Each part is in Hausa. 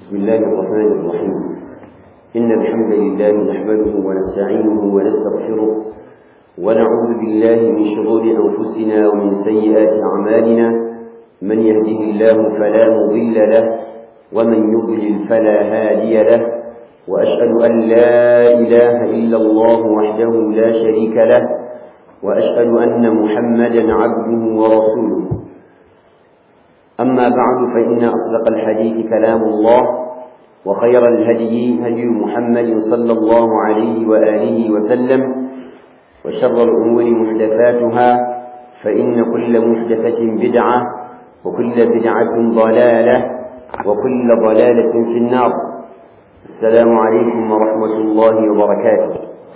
بسم الله الرحمن الرحيم إن الحمد لله نحمده ونستعينه ونستغفره ونعوذ بالله من شرور أنفسنا ومن سيئات أعمالنا من يهده الله فلا مضل له ومن يضلل فلا هادي له وأشهد أن لا إله إلا الله وحده لا شريك له وأشهد أن محمدا عبده ورسوله أما بعد فإن أصدق الحديث كلام الله وخير الهدي هدي محمد صلى الله عليه وآله وسلم وشر الأمور محدثاتها فإن كل محدثة بدعة وكل بدعة ضلالة وكل ضلالة في النار السلام عليكم ورحمة الله وبركاته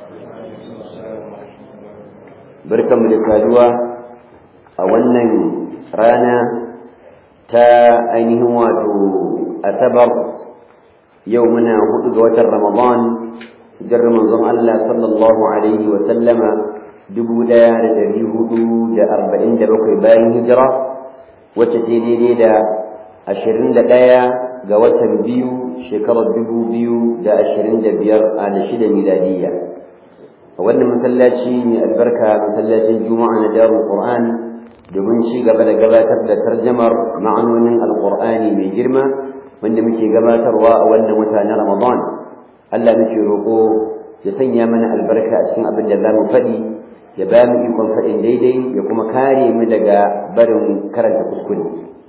بركة ملكالوة أولا رانا ta ainihin wato asabar yau muna hudu ga watan ramadan hijar manzon Allah sallallahu alaihi wa sallama dubu daya da dari hudu da arba'in da bakwai bayan hijira wacce ta daidai da ashirin da ɗaya ga watan biyu shekarar dubu biyu da ashirin da biyar a da shida miladiyya a wannan masallaci mai albarka masallacin juma'a na darul qur'an domin ci gaba da gabatar da tarjamar ma'anonin alkur'ani mai girma wanda muke gabatarwa a wannan wata na ramadan allah muke roƙo ya sanya mana albarka a cikin abin da za mu faɗi ya ba mu ikon faɗin daidai ya kuma kare mu daga barin karanta kuskure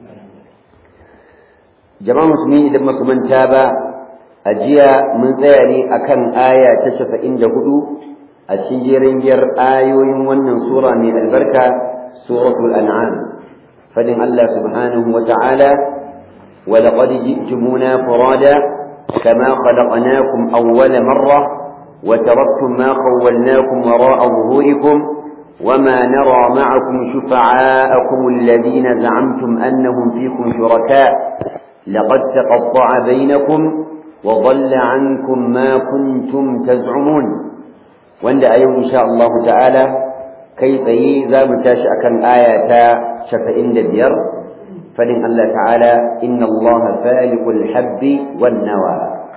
jama'a musulmi idan muka manta ba a jiya mun tsaya ne akan aya ta casa'in da hudu a cikin jerin giyar ayoyin wannan sura mai albarka سورة الأنعام فلن الله سبحانه وتعالى ولقد جئتمونا فرادا كما خلقناكم أول مرة وتركتم ما خولناكم وراء ظهوركم وما نرى معكم شفعاءكم الذين زعمتم أنهم فيكم شركاء لقد تقطع بينكم وضل عنكم ما كنتم تزعمون وأن أيوم إن شاء الله تعالى kai tsaye za mu tashi akan aya ta shafa'in da biyar fadin Allah ta'ala inna Allah faliqul habbi wan nawa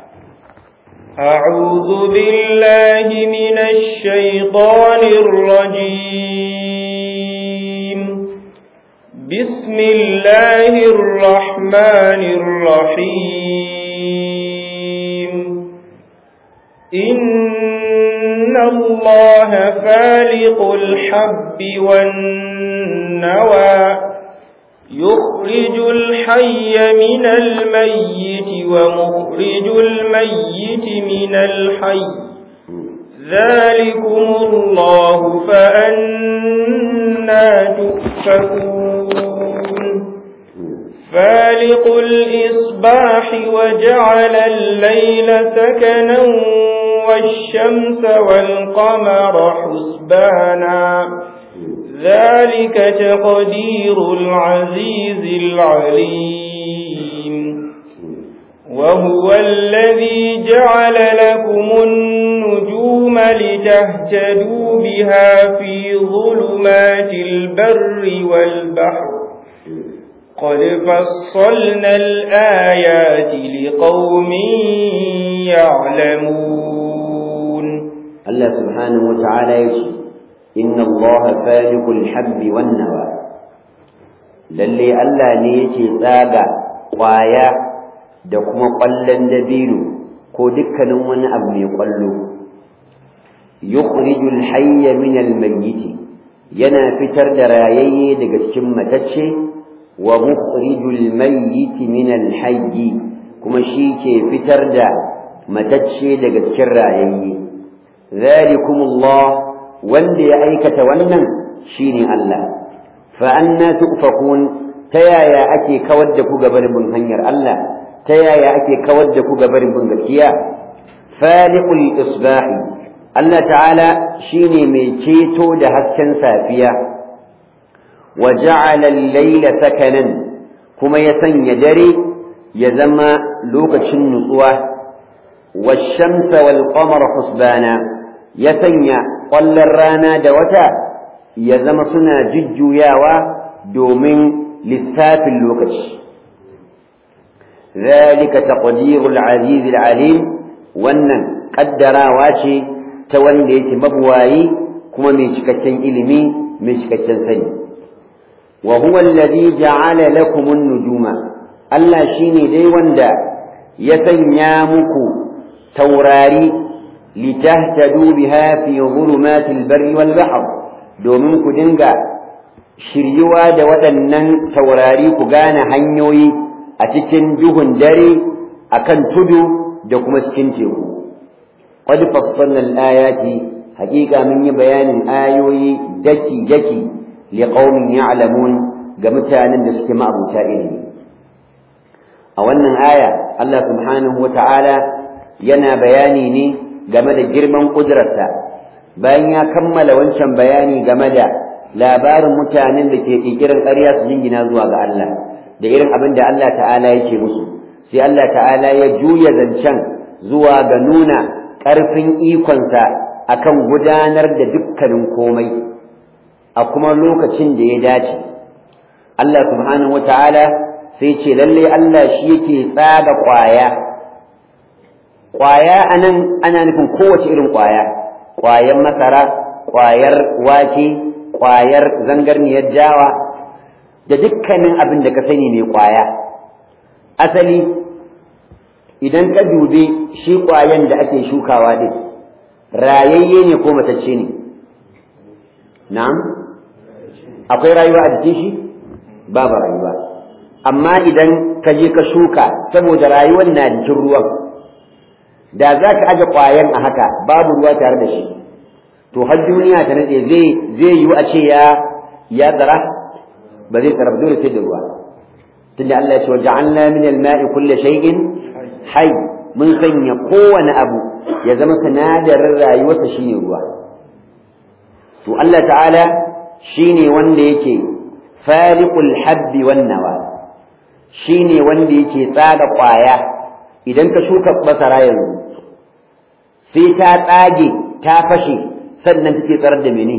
أعوذ بالله من الشيطان الرجيم بسم الله الرحمن الرحيم إن الله فالق الحب والنوى يخرج الحي من الميت ومخرج الميت من الحي ذلكم الله فأنا تؤفكون فالق الإصباح وجعل الليل سكنا والشمس والقمر حسبانا ذلك تقدير العزيز العليم وهو الذي جعل لكم النجوم لتهتدوا بها في ظلمات البر والبحر قد فصلنا الآيات لقوم يعلمون الله سبحانه وتعالى يشي إن الله فالق الحب والنوى lalle Allah ne yake tsaga ƙwaya da kuma ƙwallon dabino ko dukkanin wani abu mai ƙwallo yukhrijul hayya min al-mayyit yana fitar da rayayye daga cikin matacce wa mukhrijul mayyit min al-hayy kuma shi ke fitar da matacce daga cikin rayayye zalikumullah wanda ya aikata wannan shine Allah fa anna tufakun ta yaya ake kawar da ku gabarin bin hanyar Allah ta yaya ake kawar da ku gabarin bin gaskiya faliqul isbahi Allah ta'ala shine mai ceto da hasken safiya wa ja'ala al-layla sakanan kuma ya sanya dare ya zama lokacin nutsuwa wash-shamsa wal-qamara husbana ya sanya ƙwallon rana da wata ya zama suna jujjuyawa domin lissafin lokaci zalika taqdirul aziz alim wannan kaddarawa ce ta wanda yake mabuwayi kuma mai cikakken ilimi mai cikakken sani wa huwa alladhi ja'ala lakum an-nujuma Allah shine dai wanda ya sanya muku taurari litahtadu biha fi dhulumatil barri wal bahr domin ku dinga shiryuwa da waɗannan taurari ku gane hanyoyi a cikin duhun dare akan tudu da kuma cikin teku qad fassalna al-ayati haqiqa mun yi bayanin ayoyi daki daki liqaumin ya'lamun ga mutanen da suke ma'abuta ilimi a wannan aya Allah subhanahu wata'ala yana bayani ne game da girman kudurarsa bayan ya kammala wancan bayani game da labarin mutanen da ke ƙirƙirar ƙarya su jingina zuwa ga Allah da irin abin da Allah ta'ala yake musu sai Allah ta'ala ya juya zancen zuwa ga nuna ƙarfin ikonsa akan gudanar da dukkanin komai a kuma lokacin da ya dace Allah subhanahu wata'ala sai ce lalle Allah shi yake tsaga ƙwaya ƙwaya anan ana nufin kowace irin ƙwaya ƙwayar masara ƙwayar wake ƙwayar zangarniyar jawa da dukkanin abin da ka sani mai ƙwaya asali idan ka dube shi ƙwayan da ake shukawa din rayayye ne ko matacce ne na'am akwai rayuwa a jikin shi babu rayuwa amma idan ka je ka shuka saboda rayuwar na jikin ruwan da za ka aje ƙwayan a haka babu ruwa tare da shi to har duniya ta nade zai zai yiwu a ce ya ya tsara ba zai tsara dole sai da ruwa tunda Allah ya ce waja'alna min al-ma'i kulli shay'in hayy mun sanya kowane abu ya zama sinadarin rayuwarsa shine ruwa to Allah ta'ala shine wanda yake faliqul habbi wan nawa shine wanda yake tsaga kwaya idan ka shuka masara yanzu sai ta tsage ta fashe sannan take tsarar da mene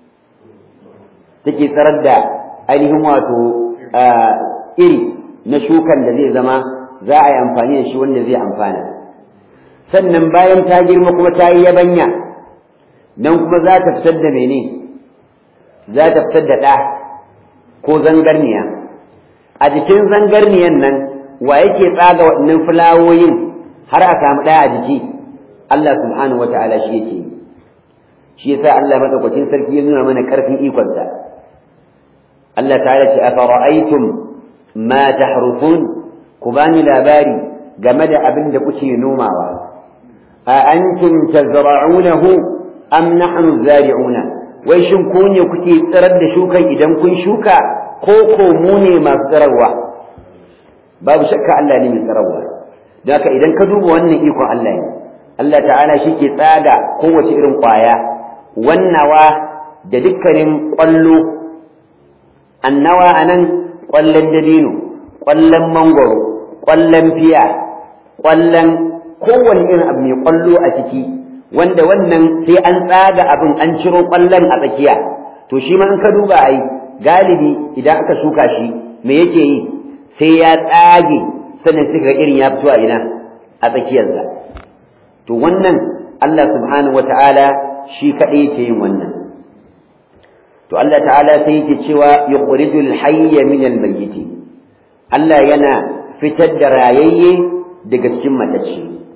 take tsarar da ainihin wato iri na shukan da zai zama za a yi amfani da shi wanda zai amfana sannan bayan ta girma kuma ta yi yabanya nan kuma za ta fitar da mene za ta fitar da ɗa ko zangarniya a jikin zangarniyan nan wa yake tsaga waɗannan fulawoyin har a samu ɗaya a jiki Allah subhanahu wa ta'ala shi yake yi shi yasa Allah madaukakin sarki ya nuna mana karfin ikonsa Allah ta'ala ce afara'aytum ma tahrufun ku bani labari game da abin da kuke nomawa a antum tazra'unahu am nahnu zari'una wai shin ku ne kuke tsirar da shukan idan kun shuka ko ko mu ne masu tsirarwa babu shakka Allah ne mai tsirarwa don haka idan ka duba wannan ikon Allah ne Allah ta'ala shi ke tsaga kowace irin ƙwaya wannawa da dukkanin ƙwallo annawa a nan ƙwallon dabino ƙwallon mangoro ƙwallon fiya ƙwallon kowane irin abu mai ƙwallo a ciki wanda wannan sai an tsaga abin an ciro ƙwallon a tsakiya to shi ma in ka duba ai galibi idan aka shuka shi me yake yi sai ya tsage sannan sai ga irin ya fito a ina a tsakiyarsa to wannan Allah subhanahu wata'ala shi kaɗai yake yin wannan to Allah ta'ala sai yake cewa yukhrijul hayya min al-mayyit Allah yana fitar da rayayye daga cikin matacce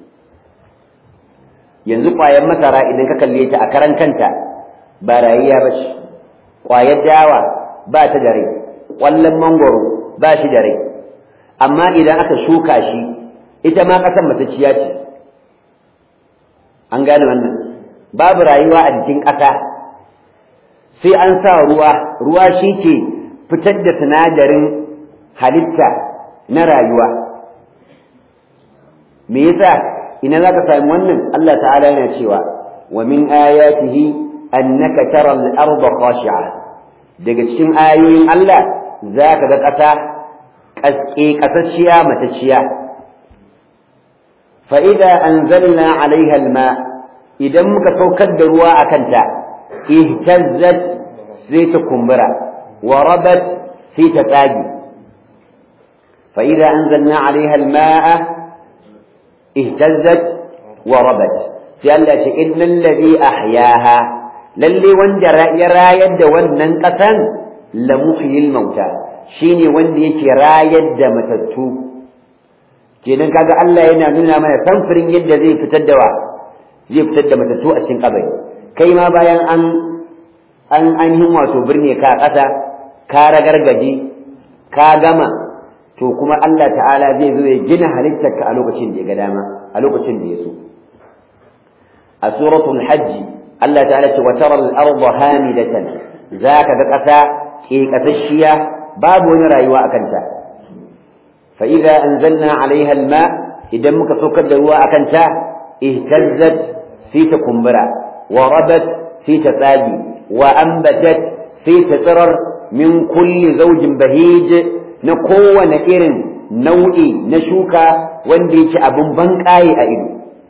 yanzu ƙwayar masara idan ka kalle ta a karan kanta ba rayayya ba ce ƙwayar dawa ba ta da rai ƙwallon mangoro ba shi da rai amma idan aka shuka shi ita ma ƙasar matacciya ce an gane wannan babu rayuwa a jikin ƙasa sai an sa ruwa ruwa shi ke fitar da sinadarin halitta na rayuwa me yasa ina za ka sami wannan Allah ta'ala yana cewa wa min ayatihi annaka tara al-ardha khashi'a daga cikin ayoyin Allah za ka ga ƙasa ƙasƙe ƙasashiya matacciya fa idza anzalna 'alayha al-ma idan muka saukar da ruwa a kanta ihtazzat sai ta kumbura wa rabat sai ta tsage fa idza anzalna 'alayha al-ma'a ihtazzat wa rabat sai Allah ce innal ladhi ahyaha lalle wanda ya rayar da wannan kasan la muhyil mauta shine wanda yake rayar da matattu kenan kaga Allah yana nuna mana samfurin yadda zai fitar da wa zai fitar da matattu a cikin kabari kai ma bayan an an ainihin wato birne ka ƙasa ka ragargaje ka gama to kuma Allah ta'ala zai zo ya gina halittarka a lokacin da ya ga dama a lokacin da ya so a suratul hajji Allah ta'ala ce wa tara al-ardha hamidatan zaka ga ƙasa ke ƙasashiya babu wani rayuwa a kanta fa idza anzalna 'alayha al-ma idan muka saukar da ruwa a kanta ihtazzat sai ta kumbura wa rabat sai ta tsagi wa ambatat sai ta tsirar min kulli zawjin bahij na kowane irin nau'i na shuka wanda yake abin banƙaye a ido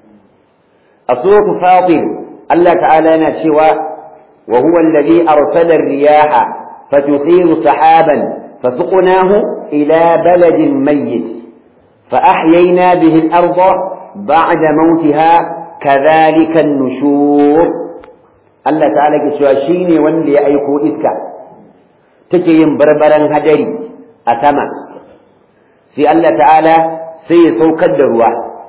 a suratu fatir Allah ta'ala yana cewa wa huwa alladhi arsala ar-riyaha fatuthiru sahaban fasuqnahu ila baladin mayyit فأحيينا به الأرض بعد موتها كذلك النشور Allah ta'ala ke cewa shi ne wanda ya aiko iska take yin barbaran hadari a sama sai Allah ta'ala sai ya saukar da ruwa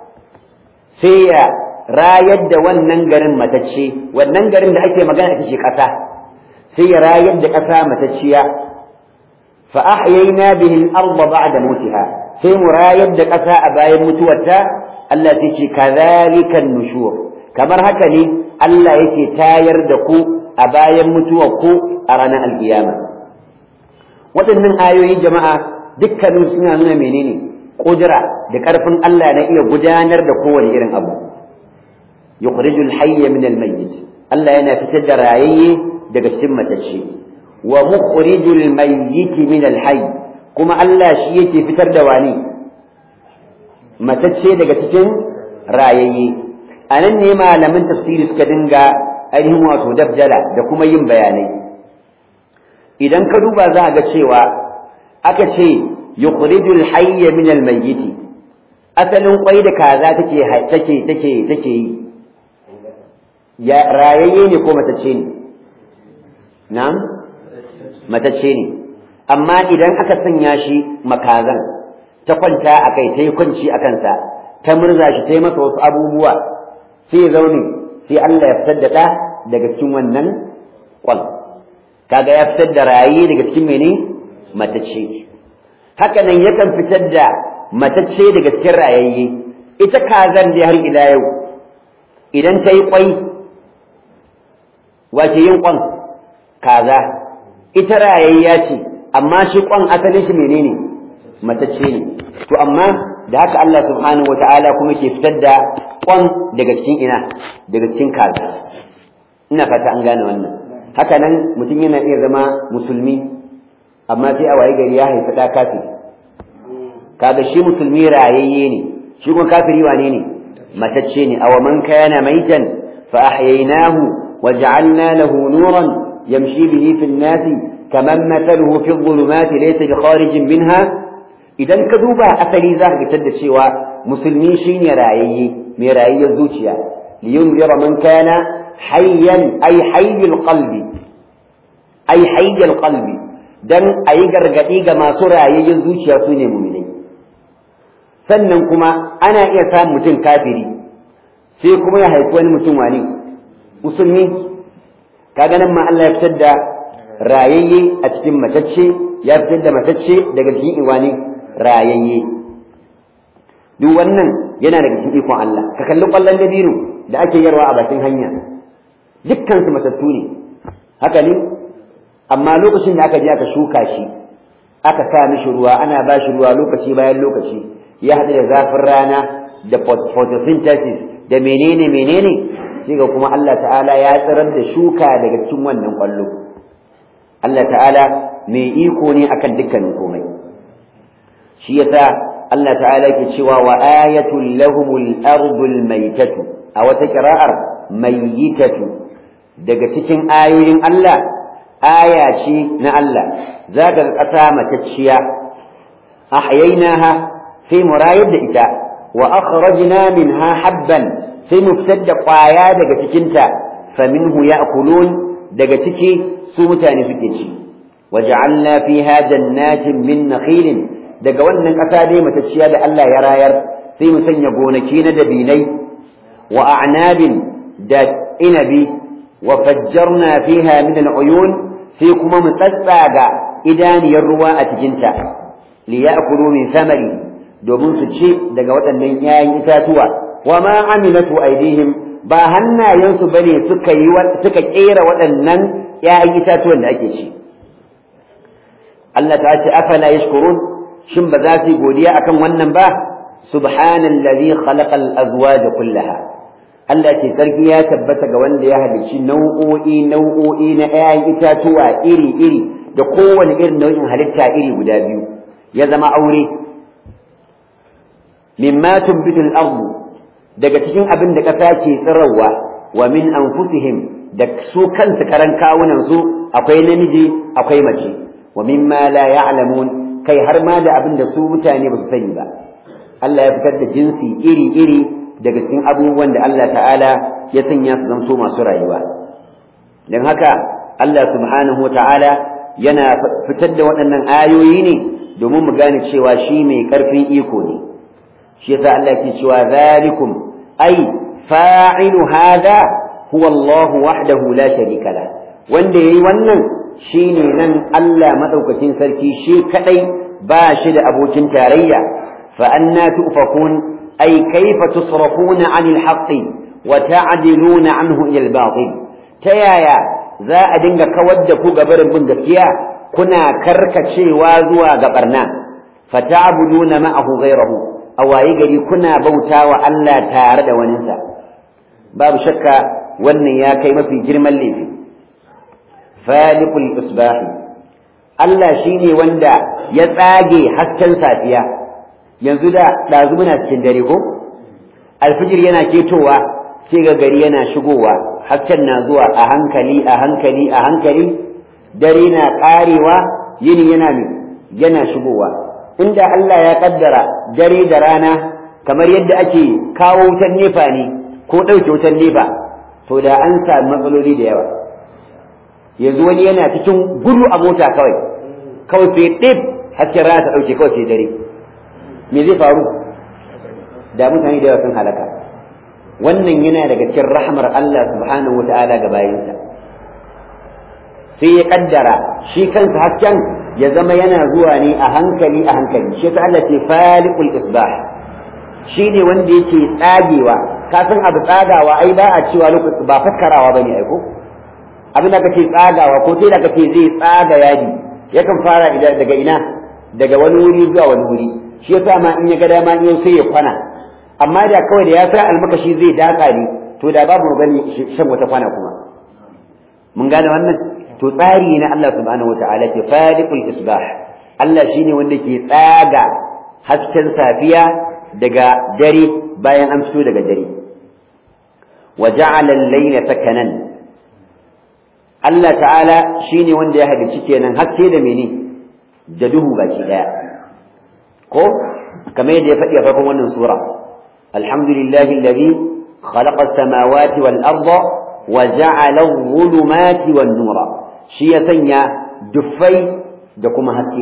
sai ya rayar da wannan garin matacce wannan garin da ake magana ita ce ƙasa sai ya rayar da ƙasa matacciya fa ahyayna bihi al-ardha ba'da mutiha sai mu rayar da ƙasa a bayan mutuwarta Allah sai ce kadhalika nushur kamar haka ne Allah yake tayar da ku a bayan mutuwar ku a ranar alkiyama waɗannan ayoyi jama'a dukkanin suna nuna menene kudura da ƙarfin Allah na iya gudanar da kowane irin abu yukhrijul hayya min al-mayyit Allah yana fitar da rayayye daga cikin matacce wa mukhrijul mayyit min al-hayy kuma Allah shi yake fitar da wani matacce daga cikin rayayye a nan ne malaman tafsiri suka dinga ainihin wato dabdala da kuma yin bayanai idan ka duba za a ga cewa aka ce yukhrijul hayya min al-mayyit asalin kwai da kaza take take take take yi ya rayayye ne ko matacce ne na'am matacce ne amma idan aka sanya shi makazan ta kwanta a kai ta yi kwanci a kansa ta murza shi ta yi masa wasu abubuwa sai ya zaune sai Allah ya fitar da ɗa daga cikin wannan kwan kaga ya fitar da raye daga cikin mene matacce haka nan yakan fitar da matacce daga cikin rayayye ita kazan da har ila yau idan ta yi kwai wace yin kwan kaza ita rayayya ce amma shi kwan asalin shi menene matacce ne to amma da haka Allah subhanahu wata'ala kuma ke fitar da kwan daga cikin ina daga cikin kaza ina fata an gane wannan haka nan mutum yana iya zama musulmi amma sai a waye gari ya haifi ɗa kafiri kaga shi musulmi rayayye ne shi kuma kafiri wane ne matacce ne aw man kana maitan fa ahyaynahu waj'alna lahu nuran yamshi bihi fil nasi kaman mathaluhu fi dhulumati laysa bi kharijin minha idan ka duba asali za ka fitar da cewa musulmi shine rayayye mai rayayyar zuciya liyunzira man kana hayyan ay hayyul qalbi ay hayyul qalbi dan ayi gargadi ga masu rayayyar zuciya su ne mu'minai sannan kuma ana iya samun mutum kafiri sai kuma ya haifi wani mutum wani musulmi kaga nan ma Allah ya fitar da rayayye a cikin matacce ya fitar da matacce daga cikin iwani rayayye duk wannan yana daga cikin ikon Allah ka kalli kwallon dabino da ake yarwa a bakin hanya dukkan su matattu ne haka ne amma lokacin da aka je aka shuka shi aka sa mishi ruwa ana ba shi ruwa lokaci bayan lokaci ya haɗu da zafin rana da photosynthesis da menene menene sai ga kuma Allah ta'ala ya tsirar da shuka daga cikin wannan kwallo Allah ta'ala mai iko ne akan dukkanin komai shi yasa Allah ta'ala ke cewa wa ayatul lahumul ardul maitatu a wata kira'ar mayyitatu daga cikin ayoyin Allah aya ce na Allah za ka ƙasa matacciya ahyaynaha sai mu rayar da ita wa akhrajna minha habban sai mu fitar da ƙwaya daga cikinta faminhu ya'kulun daga ciki su mutane suke ci waja'alna fiha jannatin min nakhilin daga wannan ƙasa dai matacciya da Allah ya rayar sai mu sanya gonaki na dabinai wa a'nabin da inabi wa fajjarna fiha min al'uyun sai kuma mu tsatsaga idaniyar ruwa a cikinta li ya'kulu min samari domin su ci daga waɗannan 'ya'yan itatuwa wa ma amilatu aydihim ba hannayensu bane suka yi suka kera waɗannan 'ya'yan itatuwan da ake ci Allah ta ce afala yashkurun shin ba za su yi godiya akan wannan ba subhanallazi khalaqal azwaj kullaha Allah ce sarki ya tabbata ga wanda ya halicci nau'o'i nau'o'i na 'ya'yan itatuwa iri iri da kowane irin nau'in halitta iri guda biyu ya zama aure mimma tunbitul ardu daga cikin abin da ƙasa ke tsirarwa wa min anfusihim da su kansu karan kawunan su akwai namiji akwai mace wa mimma la ya'lamun kai har ma da abin da su mutane ba su sani ba Allah ya fitar da jinsi iri-iri daga cikin abubuwan da Allah ta'ala ya sanya su zamto masu rayuwa don haka Allah subhanahu wa ta'ala yana fitar da waɗannan ayoyi ne domin mu gane cewa shi mai ƙarfin iko ne shi yasa Allah ke cewa zalikum ai fa'ilu hada huwa Allah wahdahu la sharika la wanda yayi wannan shine nan Allah madaukakin sarki shi kadai ba shi da abokin tarayya fa anna tufakun ai kaifa tusrafuna anil haqqi wa ta'diluna anhu ila al-batil ta yaya za a dinga kawar da ku gabarin bin gaskiya kuna karkacewa zuwa ga barna fa ta'buduna ma'ahu ghayrahu a waye gari kuna bautawa Allah tare da waninsa babu shakka wannan ya kai mafi girman laifi falikul isbahi Allah shine wanda ya tsage hasken safiya yanzu da ɗazu muna cikin dare ko alfijir yana ketowa sai ga gari yana shigowa hasken na zuwa a hankali a hankali a hankali dare na ƙarewa yini yana yana shigowa inda Allah ya kaddara dare da rana kamar yadda ake kawo wutar nefa ne ko ɗauke wutar nefa to da an sami matsaloli da yawa yanzu wani yana cikin gudu a mota kawai kawai sai ɗib hasken rana ta ɗauke kawai sai dare me zai faru da mutane da yawa sun halaka wannan yana daga cikin rahmar Allah subhanahu wata'ala ga bayinsa sai ya kaddara shi kansa hasken ya zama yana zuwa ne a hankali a hankali shi ta Allah ce faliqul isbah shine wanda yake tsagewa ka san abu tsagawa ai ba a cewa lokaci ba fakkarawa bane ai ko abin da kake tsagawa ko sai da kake zai tsaga yadi yakan fara daga ina daga wani wuri zuwa wani wuri shi yasa ma in ya ga dama in sai ya kwana amma da kawai da ya sa almakashi zai daka ne to da babu gani shan wata kwana kuma mun gane wannan to tsari na Allah subhanahu wataala ke fadiqul isbah Allah shine wanda ke tsaga hasken safiya daga dare bayan an fito daga dare wa ja'ala al-layla sakanan Allah ta'ala shine wanda ya halicci kenan haske da mene da duhu baki daya ko kamar yadda ya faɗi a farkon wannan sura alhamdulillahi alladhi khalaqa as-samawati wal arda wa ja'ala adh-dhulumati wan nura shi ya sanya dufai da kuma haske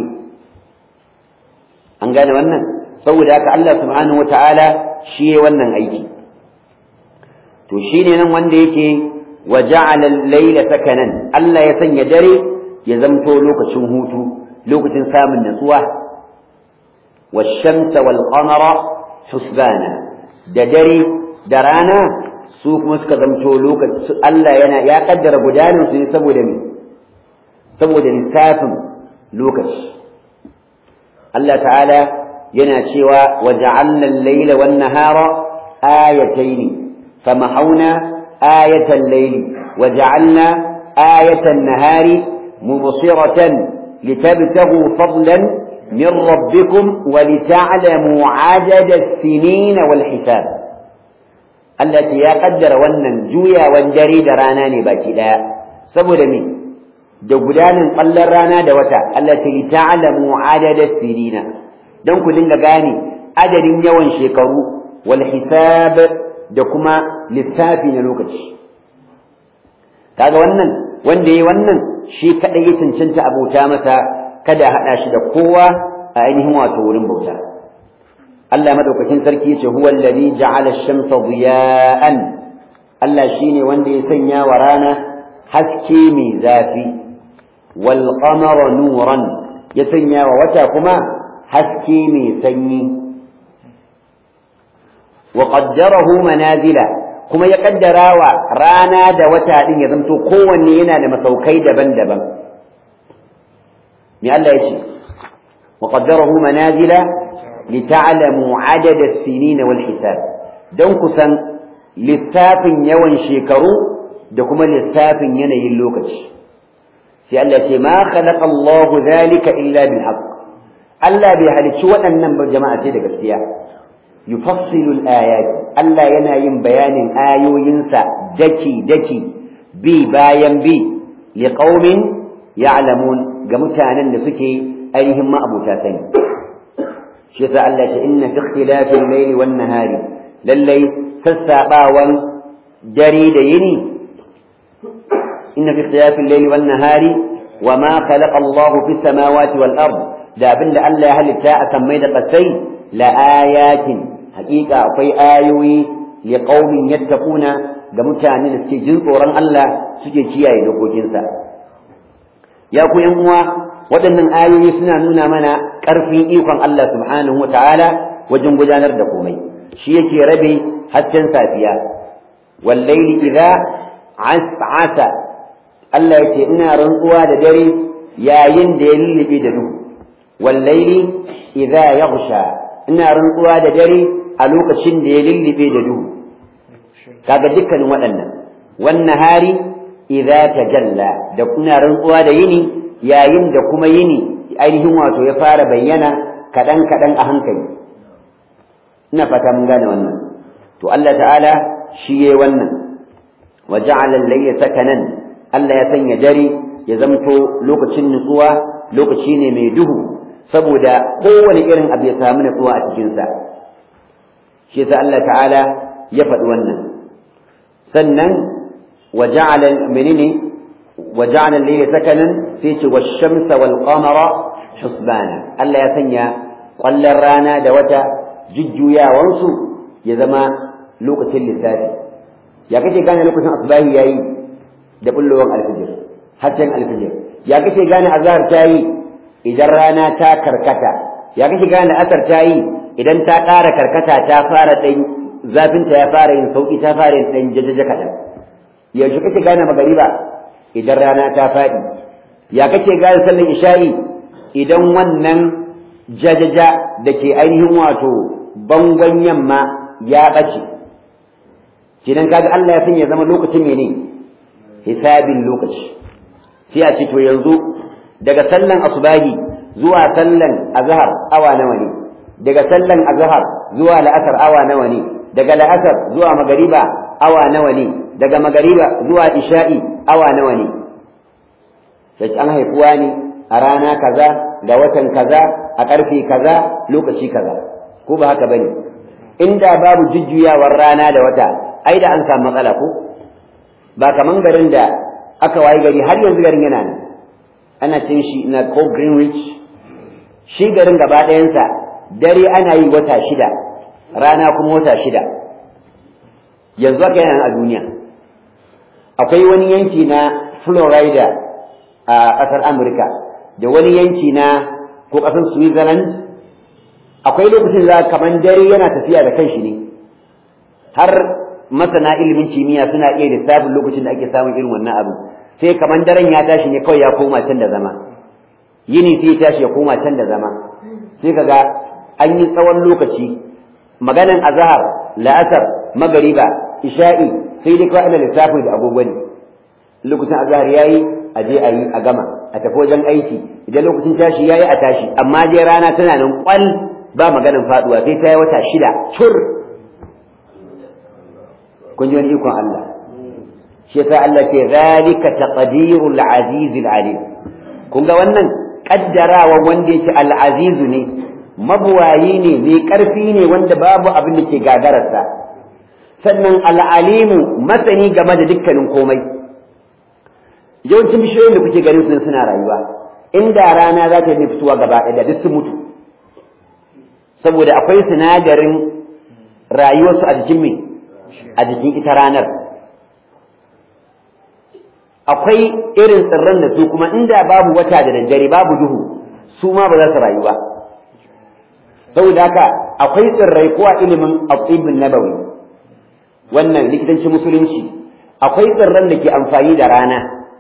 an gane wannan saboda haka Allah subhanahu wata'ala shi ya wannan aiki to shine nan wanda yake wa ja'ala al-layla sakanan Allah ya sanya dare ya zamto lokacin hutu lokacin samun natsuwa والشمس والقمر حسبانا da dare da rana su kuma suka zamto lokaci Allah yana ya kaddara gudanar su ne saboda me saboda lissafin lokaci Allah ta'ala yana cewa wa ja'alna al-layla wan nahara ayatayn famahawna ayatan layli wa ja'alna ayatan nahari mubsiratan litabtaghu fadlan من ربكم ولتعلموا عدد السنين والحساب التي يا قدر wannan juyawan dare da rana ne baki daya saboda me da gudanin kallon rana da wata allati ta'lamu adada sinina dan ku dinga gane adadin yawan shekaru wal hisab da kuma lissafi na lokaci kaga wannan wanda yayi wannan shi kadai ya cancanta abota masa kada hada shi da kowa a ainihin wato wurin bauta Allah madaukakin sarki yace huwa alladhi ja'ala ash-shamsa diya'an Allah shine wanda ya sanya wa rana haske mai zafi wal qamara nuran ya sanya wa wata kuma haske mai sanyi wa qaddarahu manazila kuma ya kaddara wa rana da wata din ya zanto kowanne yana da masaukai daban-daban me Allah ya ce wa qaddarahu manazila lita'lamu adada as-sinin wal hisab dan kusan lissafin yawan shekaru da kuma lissafin yanayin lokaci sai Allah ce ma khalaqa Allah dhalika illa bil haqq Allah bai halicci waɗannan ba jama'a ce da gaskiya yufassilu al-ayat Allah yana yin bayanin ayoyinsa daki daki bi bayan bi liqaumin ya'lamun ga mutanen da suke ainihin ma'abuta sani shi yasa Allah ce inna fi ikhtilafil layli wan nahari lallai sassabawan dare da yini inna fi ikhtilafil layli wan nahari wama khalaqa Allahu fis samawati wal ard da abinda Allah ya halitta a sammai da kasai la ayatin haƙiƙa akwai ayoyi li qaumin yattaquna ga mutane da suke jin tsoron Allah suke kiyaye dokokinsa ya ku yan uwa waɗannan ayoyi suna nuna mana ƙarfin ikon Allah subhanahu wa ta'ala wajen gudanar da komai shi yake rabe hasken safiya wallaili idza as'asa Allah yake ina rantsuwa da dare yayin da ya lullube da duhu wallaili idza yaghsha ina rantsuwa da dare a lokacin da ya lullube da duhu kaga dukkanin waɗannan wannan hari idza tajalla da ina rantsuwa da yini yayin da kuma yini ainihin wato ya fara bayyana kaɗan kaɗan a hankali ina fata mun gane wannan to Allah ta'ala shi yayi wannan wa ja'ala al-layla sakanan Allah ya sanya dare ya zamto lokacin nutsuwa lokaci ne mai duhu saboda kowane irin abu ya samu nutsuwa a cikin sa shi yasa Allah ta'ala ya faɗi wannan sannan wa ja'ala menene wa ja'ala al-layla sakanan sai ce wash-shamsa wal-qamara husbana Allah ya sanya kwallon rana da wata jujjuyawansu ya zama lokacin lissafi ya kake gane lokacin asbahi yayi da bullowar alfijir hasken alfijir ya kake gane azhar ta yi idan rana ta karkata ya kake gane asar ta yi idan ta ƙara karkata ta fara ɗan zafinta ya fara yin sauƙi ta fara yin ɗan jajaja kaɗan yaushe kake gane magariba idan rana ta faɗi ya kake gane sallan isha'i idan wannan jajaja da ke ainihin wato bangon yamma ya ɓace kinan kaga Allah ya san ya zama lokacin mene hisabin lokaci sai a ce to yanzu daga sallan asubahi zuwa sallan azhar awa nawa ne daga sallan azhar zuwa la'asar awa nawa ne daga la'asar zuwa magariba awa nawa ne daga magariba zuwa isha'i awa nawa ne sai an haifuwa ne a rana kaza ga watan kaza a ƙarfe kaza lokaci kaza ko ba haka bane inda babu jujjuyawar rana da wata ai da an samu matsala ko ba kaman garin da aka wayi gari har yanzu garin yana nan ana cin shi na ko greenwich shi garin gaba ɗayansa dare ana yi wata shida rana kuma wata shida yanzu haka yana a duniya akwai wani yanki na florida a ƙasar amurka da wani yanki na ko ƙasar switzerland akwai lokacin za kaman dare yana tafiya da kanshi ne har masana ilimin kimiyya suna iya lissafin lokacin da ake samun irin wannan abu sai kaman daren ya tashi ne kawai ya koma can da zama yini sai ya tashi ya koma can da zama sai kaga an yi tsawon lokaci maganan azhar la'asar magariba isha'i sai dai kawai ana lissafin da agogo ne lokacin azhar yayi a je a yi a gama a tafi wajen aiki idan lokacin tashi yayi a tashi amma dai rana tana nan kwal ba maganan faduwa sai ta yi wata shida cur kun ji wani ikon Allah shi yasa Allah ke zalika taqdirul aziz alim kun ga wannan kaddarawa wanda yake al aziz ne mabuwayi ne mai ƙarfi ne wanda babu abin da ke gagararsa sannan al'alimu masani game da dukkanin komai yawancin bishiyoyin da kuke ganin sun suna rayuwa inda rana za ta yi fitowa gaba ɗaya da duk sun mutu saboda akwai sinadarin rayuwarsu a jikin mai a jikin ita ranar akwai irin tsirran da su kuma inda babu wata da daddare babu duhu su ma ba za su rayu ba saboda haka akwai tsirrai ko a ilimin aqibin nabawi wannan likitancin musulunci akwai tsirran da ke amfani da rana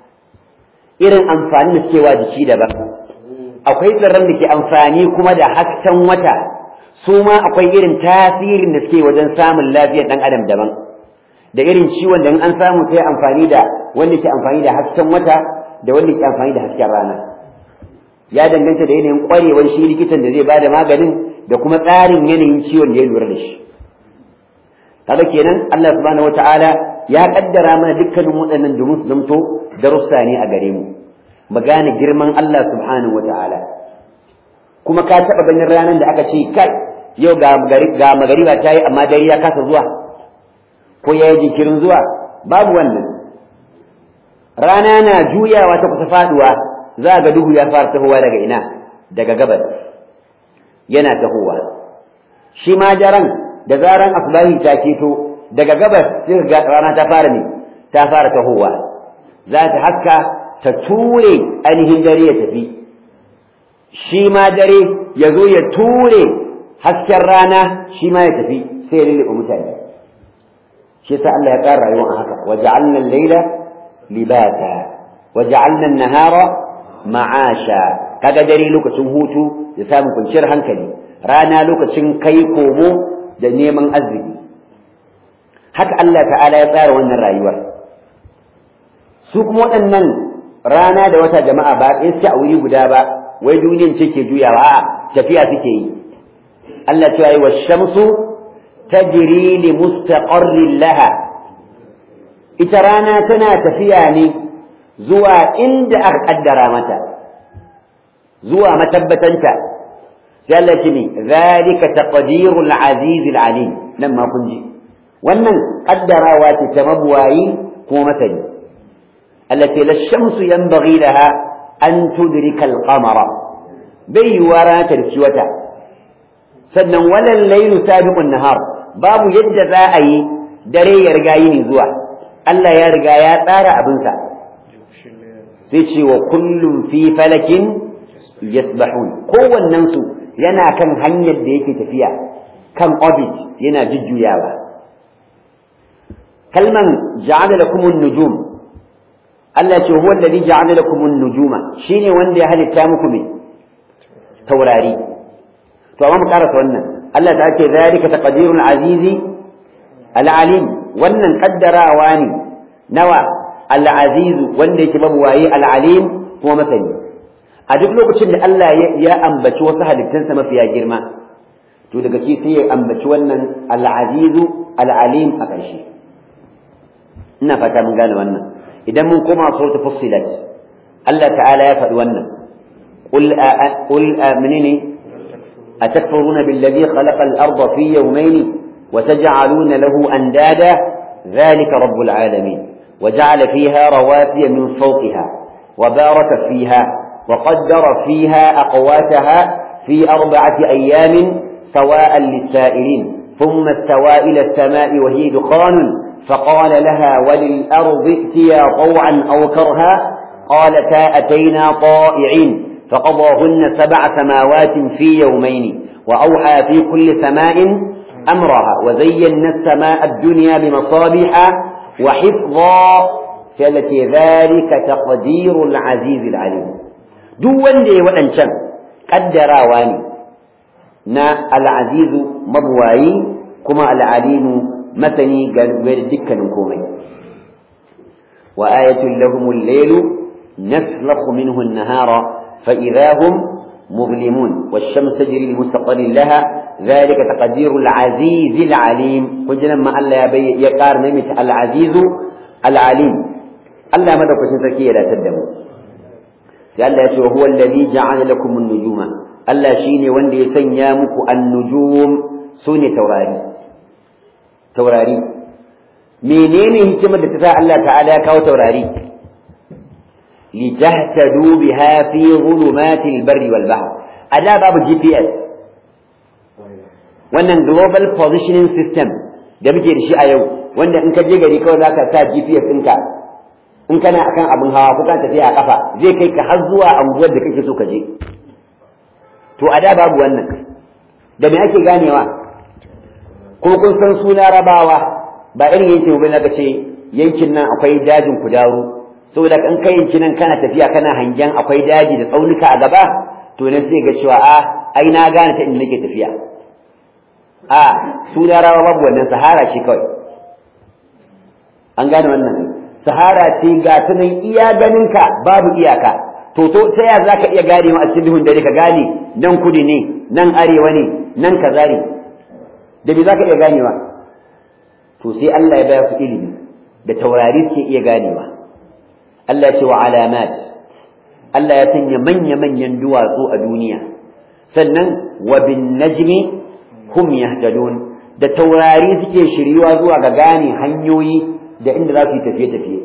irin amfani da cewa jiki daban akwai tsirran da ke amfani kuma da hasken wata su ma akwai irin tasirin da suke wajen samun lafiyar ɗan adam daban da irin ciwon da in an samu sai amfani da wanda ke amfani da hasken wata da wanda ke amfani da hasken rana ya danganta da yanayin ƙwarewar shi likitan da zai bada maganin da kuma tsarin yanayin ciwon da ya lura da shi kaga kenan Allah subhanahu wataala ya kaddara mana dukkanin waɗannan domin su zamto darussa ne a gare mu mu gane girman Allah subhanahu wataala kuma ka taɓa ganin ranar da aka ce kai yau ga magariba ta yi amma dare ya kasa zuwa ko ya yi jinkirin zuwa babu wannan rana na juyawa ta kusa faduwa za ga duhu ya fara tahowa daga ina daga gabas yana tahowa shi ma daren da zaran asbahi ta keto daga gabas sai ga rana ta fara ne ta fara tahowa za ta haska ta ture ainihin dare ya tafi shi ma dare ya zo ya ture hasken rana shi ma ya tafi sai ya lulluɓe mutane shi sa Allah ya ƙara rayuwa a haka wa ja'alna al-laila libata wa ja'alna an-nahara ma'asha kaga dare lokacin hutu da samun kwanciyar hankali rana lokacin kai komo da neman arziki haka Allah ta'ala ya tsara wannan rayuwar su kuma waɗannan rana da wata jama'a ba ɗaya suke a wuri guda ba wai duniyan ce ke juyawa a tafiya suke yi Allah cewa yi wa shamsu tajri li mustaqarrin laha ita rana tana tafiya ne zuwa inda aka kaddara mata zuwa matabbatanta sai Allah ce ne zalika taqdirul aziz alim nan ma kun ji wannan kaddarawa ce ta mabuwayi ko masani التي لا الشمس ينبغي لها أن تدرك القمر بي وراء تركيوتا سنن ولا الليل سابق النهار باب يد ذائي دري يرقايني زوا ألا يرقا يا تارى أبنسا سيشي وكل في فلك يسبحون قوة النمس ينا كان هنيا ديكي تفيا كم أوبيت ينا ججو ياوا كلمة جعل لكم النجوم Allah ce huwa alladhi ja'ala lakum an-nujuma shine wanda ya halitta muku me taurari to amma mu karasa wannan Allah ta ce zalika taqdirul azizi al-alim wannan kaddarawa ne nawa al-aziz wanda yake mabuwaye al-alim kuma masani a duk lokacin da Allah ya ambaci wasu halittansa mafiya girma to daga shi sai ya ambaci wannan al-azizu al-alim a ƙarshe ina fata mun gane wannan idan mun koma suratul fussilat Allah ta'ala ya faɗi wannan qul qul menene atakfuruna billadhi khalaqa al-ardha fi yawmayn wa taj'aluna lahu andada dhalika rabbul alamin وجعل فيها رواسي من فوقها وبارك فيها وقدر فيها أقواتها في أربعة أيام سواء للسائلين ثم استوى إلى السماء وهي دخان فقال لها وللأرض ائتيا طوعا أو كرها قالتا أتينا طائعين فقضاهن سبع سماوات في يومين وأوحى في كل سماء أمرها وزينا السماء الدنيا بمصابيح وحفظا التي ذلك تقدير العزيز العليم دون دي وأنشم قدراواني نا العزيز مبواي كما العليم مثني قال دكا كومي وآية لهم الليل نسلخ منه النهار فإذا هم مظلمون والشمس تجري لمستقر لها ذلك تقدير العزيز العليم قلت لما ألا يبي يقار نمت العزيز العليم ألا مدى كسن تركيا لا تدموا قال هو الذي جعل لكم النجوم Allah shine wanda ya sanya muku an-nujum sune taurari taurari menene hikimar da ta sa Allah ta'ala ya kawo taurari litahtadu biha fi dhulumatil barri wal bahr ada babu GPS wannan global positioning system da muke da shi a yau wanda in ka je gari kawai zaka sa GPS ɗinka in kana akan abin hawa ko kan tafiya a kafa zai kai ka har zuwa anguwar da kake so ka je to a da babu wannan da me ake ganewa ko kun san su larabawa ba irin yankin ba na ce yankin nan akwai dajin kudaru saboda in kai yankin nan kana tafiya kana hangen akwai daji da tsaunuka a gaba to nan sai ga cewa a ai na gane ta inda nake tafiya a su larabawa babu wannan sahara ce kawai an gane wannan sahara ce ga ta nan iya ganinka babu iyaka to to ta ya zaka iya gane a cikin duhun dare ka gane nan kudi ne nan arewa ne nan kaza ne da me zaka iya ganewa to sai Allah ya baya ku ilimi da taurari suke iya ganewa Allah ya ce wa alamat Allah ya sanya manya manyan duwatsu a duniya sannan wa bin najmi hum yahtadun da taurari suke shiryuwa zuwa ga gane hanyoyi da inda za su yi tafiye-tafiye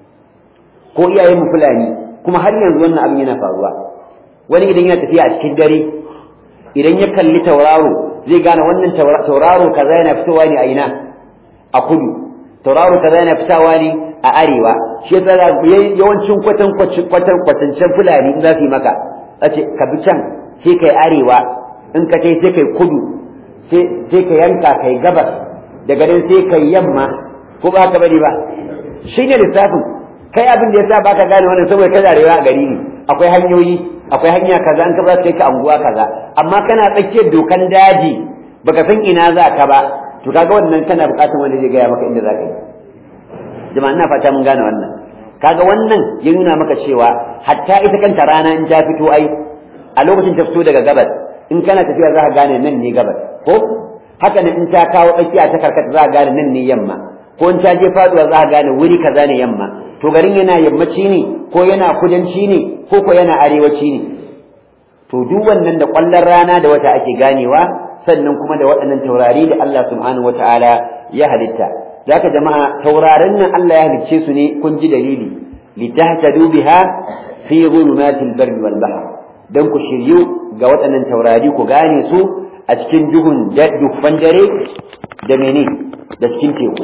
ko iyayen mu fulani kuma har yanzu wannan abin yana faruwa wani idan yana tafiya a cikin dare idan ya kalli tauraro zai gane wannan tauraro kaza yana fitowa ne a ina a kudu tauraro kaza yana fitowa ne a arewa shi yasa yawancin kwatan kwatan kwatancen fulani in za su yi maka ce ka bi can sai kai arewa in ka kai sai kai kudu sai ka yanka kai gabas daga nan sai kai yamma ko ba ka bari ba shi ne lissafin kai abin da ya sa ba ka gane wannan saboda kana rayuwa a gari ne akwai hanyoyi akwai hanya kaza an ka za ka anguwa kaza amma kana tsakiyar dokan daji baka san ina za ka ba to kaga wannan kana buƙatar wanda zai gaya maka inda za ka yi jama'a ina fata mun gane wannan kaga wannan ya nuna maka cewa hatta ita kanta rana in ta fito ai a lokacin ta fito daga gabas in kana tafiya za ka gane nan ne gabas ko haka ne in ta kawo tsakiya ta karkata za ka gane nan ne yamma ko in ta je faduwa za ka gane wuri kaza ne yamma to garin yana yammaci ne ko yana kudanci ne ko ko yana arewaci ne to duk wannan da kwallon rana da wata ake ganewa sannan kuma da waɗannan taurari da Allah subhanahu wataala ya halitta zaka jama'a taurarin nan Allah ya halicce su ne kun ji dalili litahtadu biha fi dhulumatil barri wal bahr dan ku shiryu ga waɗannan taurari ku gane su a cikin duhun dukkan dare da mene da cikin teku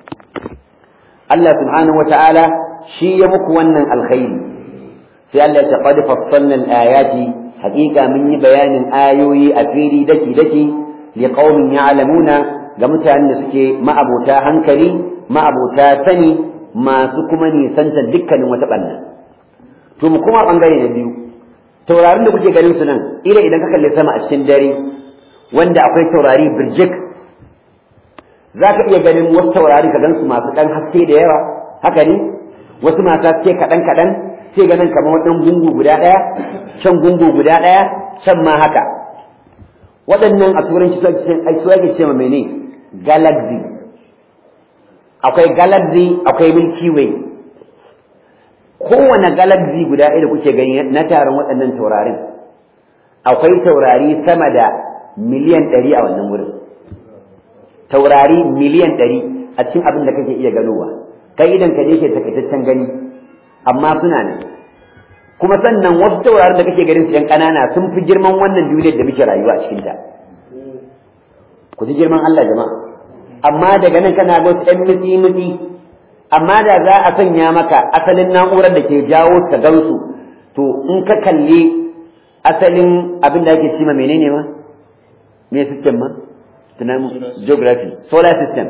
Allah subhanahu wa ta'ala shi ya muku wannan alkhairi sai Allah ya qad fassalna al-ayati haqiqa mun yi bayanin ayoyi a fili daki daki li qaumin ya'lamuna ga mutanen da suke ma'abota hankali ma'abota sani masu kuma nisanta dukkanin wata banna to mu kuma bangare na biyu taurarin da kuke ganin su nan ila idan ka kalle sama a cikin dare wanda akwai taurari birjik za ka iya ganin wasu taurari ka gan su masu ɗan haske da yawa haka ne wasu masu haske kaɗan kaɗan sai ganin kamar waɗannan gungu guda ɗaya can gungu guda ɗaya can ma haka waɗannan a turanci su ake ce ma mene galaxy akwai galaxy akwai milky way kowane galaxy guda ɗaya da kuke gani na taron waɗannan taurarin akwai taurari sama da miliyan ɗari a wannan wurin taurari miliyan ɗari a cikin abin da kake iya ganowa kai idan ka ne ke takaitaccen gani amma suna nan kuma sannan wasu taurarin da kake ganin su yan ƙanana sun fi girman wannan duniyar da muke rayuwa a cikinta ku ji girman Allah jama'a amma daga nan kana ga wasu ɗan mutsi mutsi amma da za a sanya maka asalin na'urar da ke jawo ta gansu to in ka kalli asalin abin da ake cima menene ma me system ma tunanin geography solar system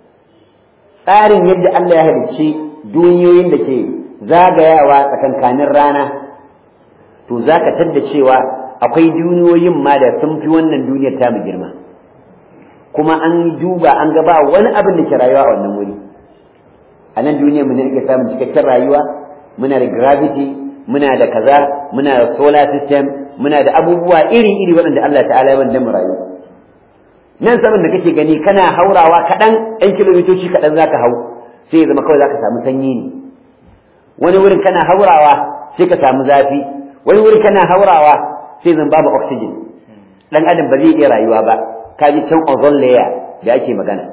tsarin yadda Allah ya halicci duniyoyin da ke zagayawa tsakankanin rana to za ka tadda cewa akwai duniyoyin ma da sun fi wannan duniyar tamu girma kuma an duba an ga ba wani abin da ke rayuwa a wannan wuri a nan duniyar mu ne ake samun cikakken rayuwa muna da gravity muna da kaza muna da solar system muna da abubuwa iri-iri waɗanda Allah ta'ala ya wanda mu rayu nan saman da kake gani kana haurawa kaɗan ɗan kilomitoci kaɗan za ka hau sai ya zama kawai za ka samu sanyi ne wani wurin kana haurawa sai ka samu zafi wani wurin kana haurawa sai zan babu oxygen dan adam ba zai iya rayuwa ba ka ji can ozone layer da ake magana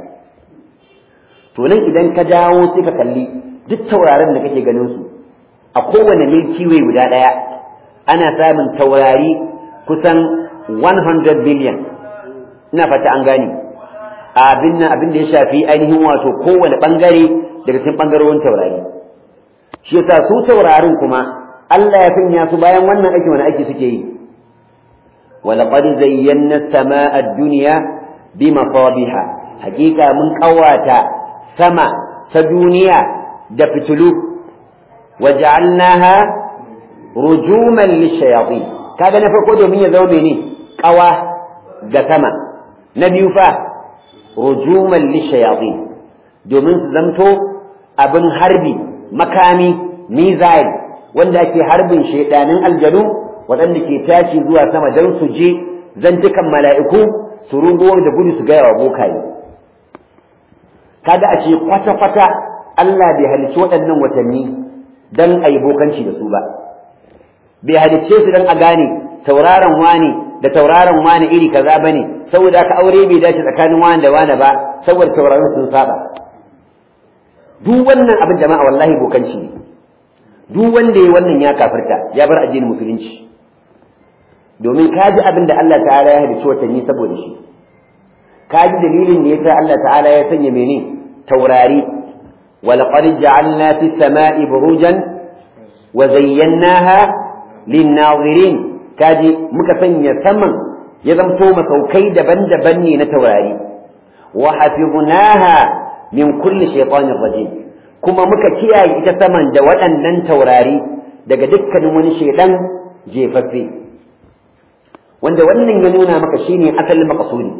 to nan idan ka dawo sai ka kalli duk taurarin da kake ganin su a kowane milky way guda ɗaya ana samun taurari kusan 100 billion ina fata an gane abin nan abin da ya shafi ainihin wato kowane bangare daga cikin bangarorin taurari shi yasa su taurarin kuma Allah ya sanya su bayan wannan aiki wani aiki suke yi ولقد زينا السماء الدنيا بمصابيح حقيقة من قواتا سما سدنيا دفتلو وجعلناها رجوما للشياطين كذا نفرق دومين يزوميني قوا دسما نبي فا رجوما للشياطين دومين زمتو أبن حربي مكامي ميزايل wanda ake harbin shaidanin aljanu waɗanda ke tashi zuwa sama don su je zantukan mala'iku su rungo da gudu su gaya wa bokaye kaga a ce kwata-kwata Allah bai halicci waɗannan watanni don a yi bokanci da su ba bai halicce su don a gane tauraron wani da tauraron wani iri kaza ba ne saboda aka aure bai dace tsakanin wani da wani ba saboda tauraron sun saba duk wannan abin jama'a wallahi bokanci ne duk wanda ya wannan ya kafirta ya bar addinin musulunci domin ka ji abin da Allah ta'ala ya halicci watanni saboda shi ka ji dalilin da yasa Allah ta'ala ya sanya mene taurari walaqad ja'alna fis sama'i burujan wa zayyanaha lin-nazirin kaji muka sanya saman ya zamto masaukai daban-daban ne na taurari wa hafiznaha min kulli shaytanir rajim kuma muka kiyaye ita saman da waɗannan taurari daga dukkanin wani shaidan jefaffe wanda wannan ya nuna maka shine asalin maqsudi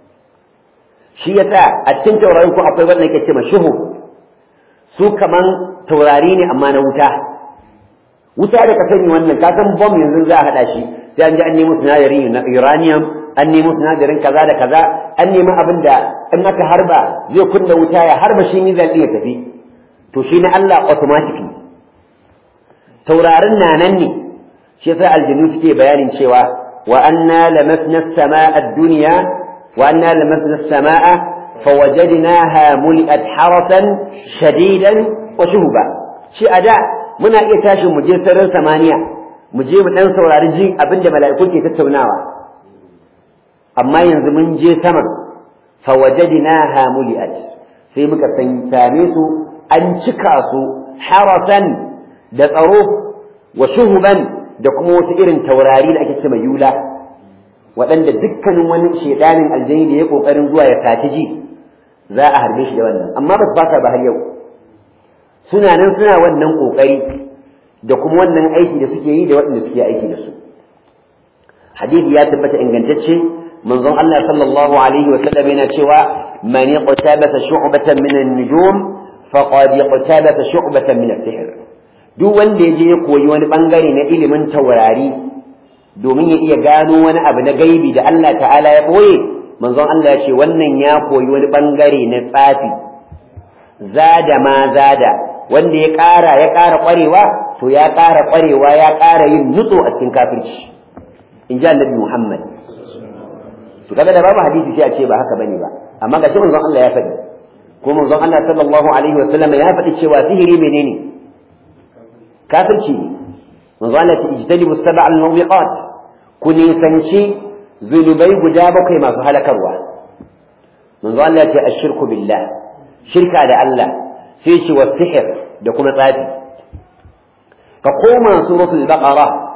shi yasa a cikin taurarin ko akwai wanda yake ce ma shuhu su kaman taurari ne amma na wuta wuta da ka sani wannan ka san bomb yanzu za a hada shi sai an ji an nemo sinadarin na uranium an nemo sinadarin kaza da kaza an nemi abin da in aka harba zai kunna wuta ya harba shi mizan ya tafi to shi na Allah automatically taurarin na nan ne shi yasa aljinu suke bayanin cewa wa anna lamasna as-samaa ad-dunya wa anna lamasna as-samaa fawajadnaha muli'at harasan shadidan wa shuhuba shi ada muna iya tashi mu je sararin samaniya mu je mu dan saurari jin abinda mala'iku ke tattaunawa amma yanzu mun je sama fawajadnaha muli'at sai muka san same su an cika su harasan da tsaro wa shuhuban da kuma wasu irin taurari da ake ce mai yula waɗanda dukkanin wani shedanin aljani da ya kokarin zuwa ya tashi ji za a harbe shi da wannan amma ba su fasa ba har yau suna nan suna wannan kokari da kuma wannan aiki da suke yi da waɗanda suke aiki da su hadisi ya tabbata ingantacce manzon Allah sallallahu alaihi wa sallam yana cewa man yaqtabasa shu'batan min an-nujum faqad yaqtabasa shu'batan min as-sihr duk wanda ya je ya koyi wani bangare na ilimin taurari domin ya iya gano wani abu na gaibi da Allah ta'ala ya boye manzon Allah ya ce wannan ya koyi wani bangare na tsafi zada ma zada wanda ya ƙara ya ƙara ƙwarewa to ya ƙara ƙwarewa ya ƙara yin nutso a cikin kafirci in ji annabi Muhammad to kaga da babu hadisi sai a ce ba haka bane ba amma ga shi manzon Allah ya faɗi ko manzon Allah sallallahu alaihi wa sallam ya faɗi cewa sihiri menene kafirci ne manzon Allah ya ijtanibu sab'a al-mubiqat ku nisanci zunubai guda bakwai masu halakarwa manzon Allah ya ce ashirku billah shirka da Allah sai shi wa sihir da kuma tsafi ka koma suratul baqara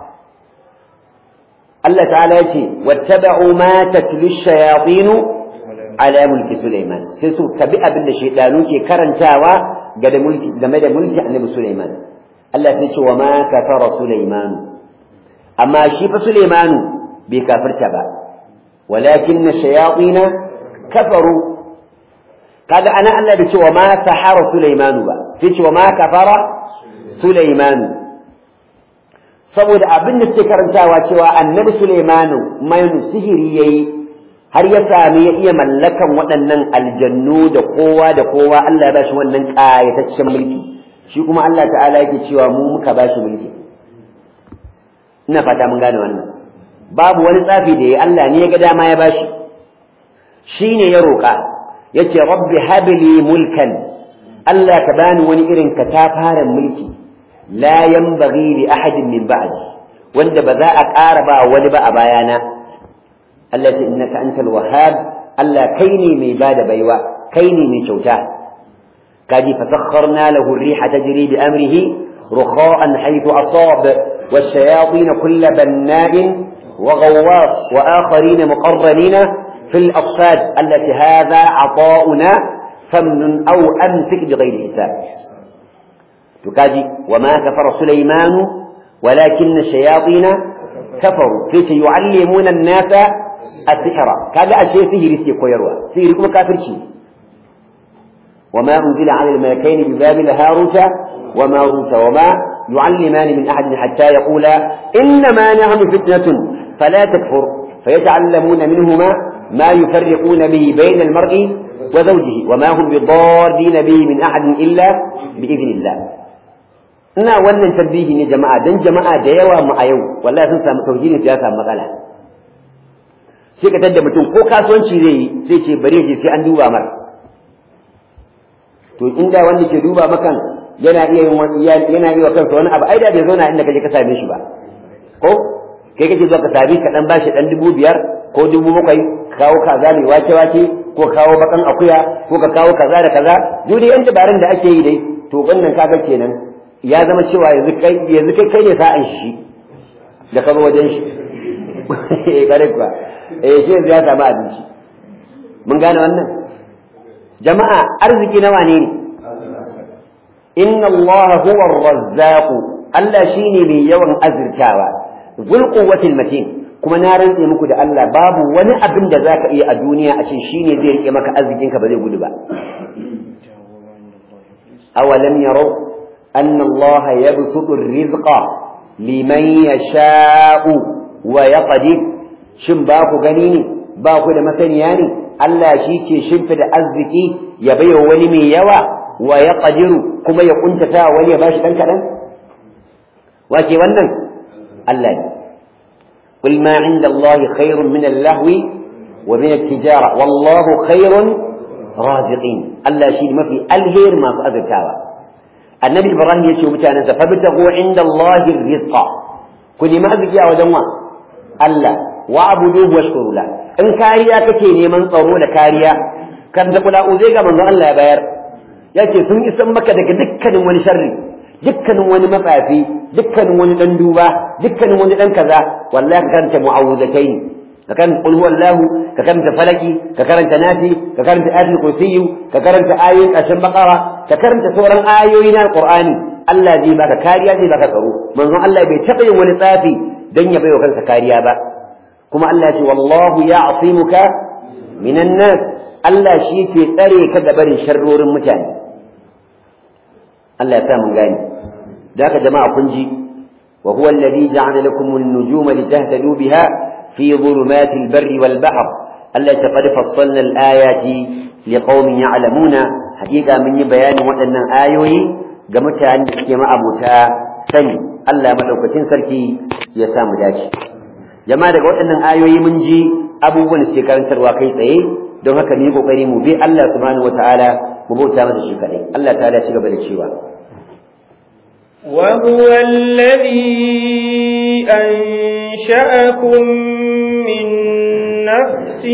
Allah ta'ala ya ce wattaba'u ma tatlu shayatin ala mulki Sulaiman sai su tabi abin da shaydanu ke karantawa game da mulki game da mulki Annabi Sulaiman Allah sai ce wa ma kafara Sulaiman amma shi fa Sulaiman bai kafirta ba walakin shayatin kafaru kaga ana Allah da cewa ma sahara Sulaiman ba sai ce wa ma kafara Sulaiman saboda abin da suke karantawa cewa annabi Sulaimanu mai sihiri yayi har ya sami ya iya mallakan waɗannan aljannu da kowa da kowa Allah ya bashi wannan ƙayataccen mulki shi kuma Allah ta'ala yake cewa mu muka bashi mulki ina fata mun gane wannan babu wani tsafi da ya Allah ne ya ga dama ya bashi shine ya roƙa yace rabbi habli mulkan Allah ka bani wani irin katafaren mulki la yanbaghi li ahadin min ba'di wanda ba za a ƙara ba wani ba a bayana Allah ce innaka antal wahhab Allah kai ne mai bada baiwa kai ne mai kyauta kaji fasakharna lahu ar-riha tajri bi amrihi rukha'an haythu asab والشياطين كل بناء وغواص وآخرين مقرنين في الأصفاد التي هذا عطاؤنا فمن أو أمسك بغير حساب تكاجي وما كفر سليمان ولكن الشياطين كفروا كيف يعلمون الناس السحر كذا أشياء فيه رسي كويروا فيه ركم كافر شيء وما أنزل على الملكين ببابل هاروت وماروت وما يعلمان من أحد حتى يقولا إنما نحن فتنة فلا تكفر فيتعلمون منهما ما يفرقون به بين المرء وزوجه وما هم بضارين به من أحد إلا بإذن الله ina wannan tabbihi ne jama'a dan jama'a da yawa mu a yau wallahi sun samu tauhidin ya samu matsala sai ka tadda mutum ko kasuwanci zai yi sai ce bari je sai an duba mar to inda wanda ke duba makan yana iya yin wani yana iya kansa wani abu ai da bai zauna inda kaje ka same shi ba ko kai kake zuwa ka sami ka dan bashi dan dubu biyar ko dubu bakwai kawo kaza mai wake wake ko kawo bakan akuya ko ka kawo kaza da kaza duk da yan dabarun da ake yi dai to wannan kaga kenan ya zama cewa yanzu kai yanzu kai kai ne sa'an shi da ka zo wajen shi eh kare kuwa eh shi yanzu ya samu abinci mun gane wannan jama'a arziki nawa ne ne inna Allah huwa ar-razzaq Allah shine mai yawan azirtawa zul quwwatil matin kuma na rantse muku da Allah babu wani abin da zaka iya a duniya a ce shine zai rike maka arzikin ka ba zai gudu ba awalam yarau anna Allah yabsutu ar-rizqa liman yasha'u wa yaqdir shin ba ku gani ne ba ku da masaniya ne Allah shi ke shimfida arziki ya baiwa wani mai yawa wa ya ƙadiru kuma ya ƙuntata wani ya bashi ɗan kaɗan? Wace wannan? Allah ne. Qul ma inda Allah khairun min al-lahwi wa min al-tijara wallahu khairun raziqin Allah shi ne mafi alheri masu azurtawa Annabi Ibrahim ya ce mutanen sa fabtagu inda Allah rizqa ku nemi arziki a wajen wa Allah wa abuduhu washkuru la in kariya kake neman tsaro da kariya kan da kula uzai ga manzon Allah ya bayar ya ce sun isan maka daga dukkanin wani sharri dukkanin wani matsafi dukkanin wani dan duba dukkanin wani dan kaza wallahi ka karanta mu'awuzatai ka karanta qul huwallahu ka karanta falaki ka karanta nasi ka karanta ayatul kursiyyu ka karanta ayoyin ƙarshen baqara ka karanta sauran ayoyi na alqur'ani Allah zai baka kariya zai baka tsaro manzon Allah bai taɓa yin wani tsafi dan ya baiwa kansa kariya ba kuma Allah ya ce wallahu ya'simuka minan nas Allah shi ke tsare ka da barin sharrorin mutane Allah ya sa mun gane da haka jama'a kun ji wa huwa alladhi ja'ala lakum an-nujuma litahtadu biha fi dhulumati al-barri wal bahr Allah ta qad fassalna al-ayati liqaumin ya'lamuna hakika mun yi bayanin waɗannan ayoyi ga mutanen da suke ma'abuta sani Allah madaukakin sarki ya sa mu dace jama'a daga waɗannan ayoyi mun ji abubuwan da suke karantarwa kai tsaye don haka mu yi kokari mu bi Allah subhanahu wataala mu bauta masa shi kadai Allah ta'ala ya ci gaba da cewa وهو الذي أنشأكم من نفس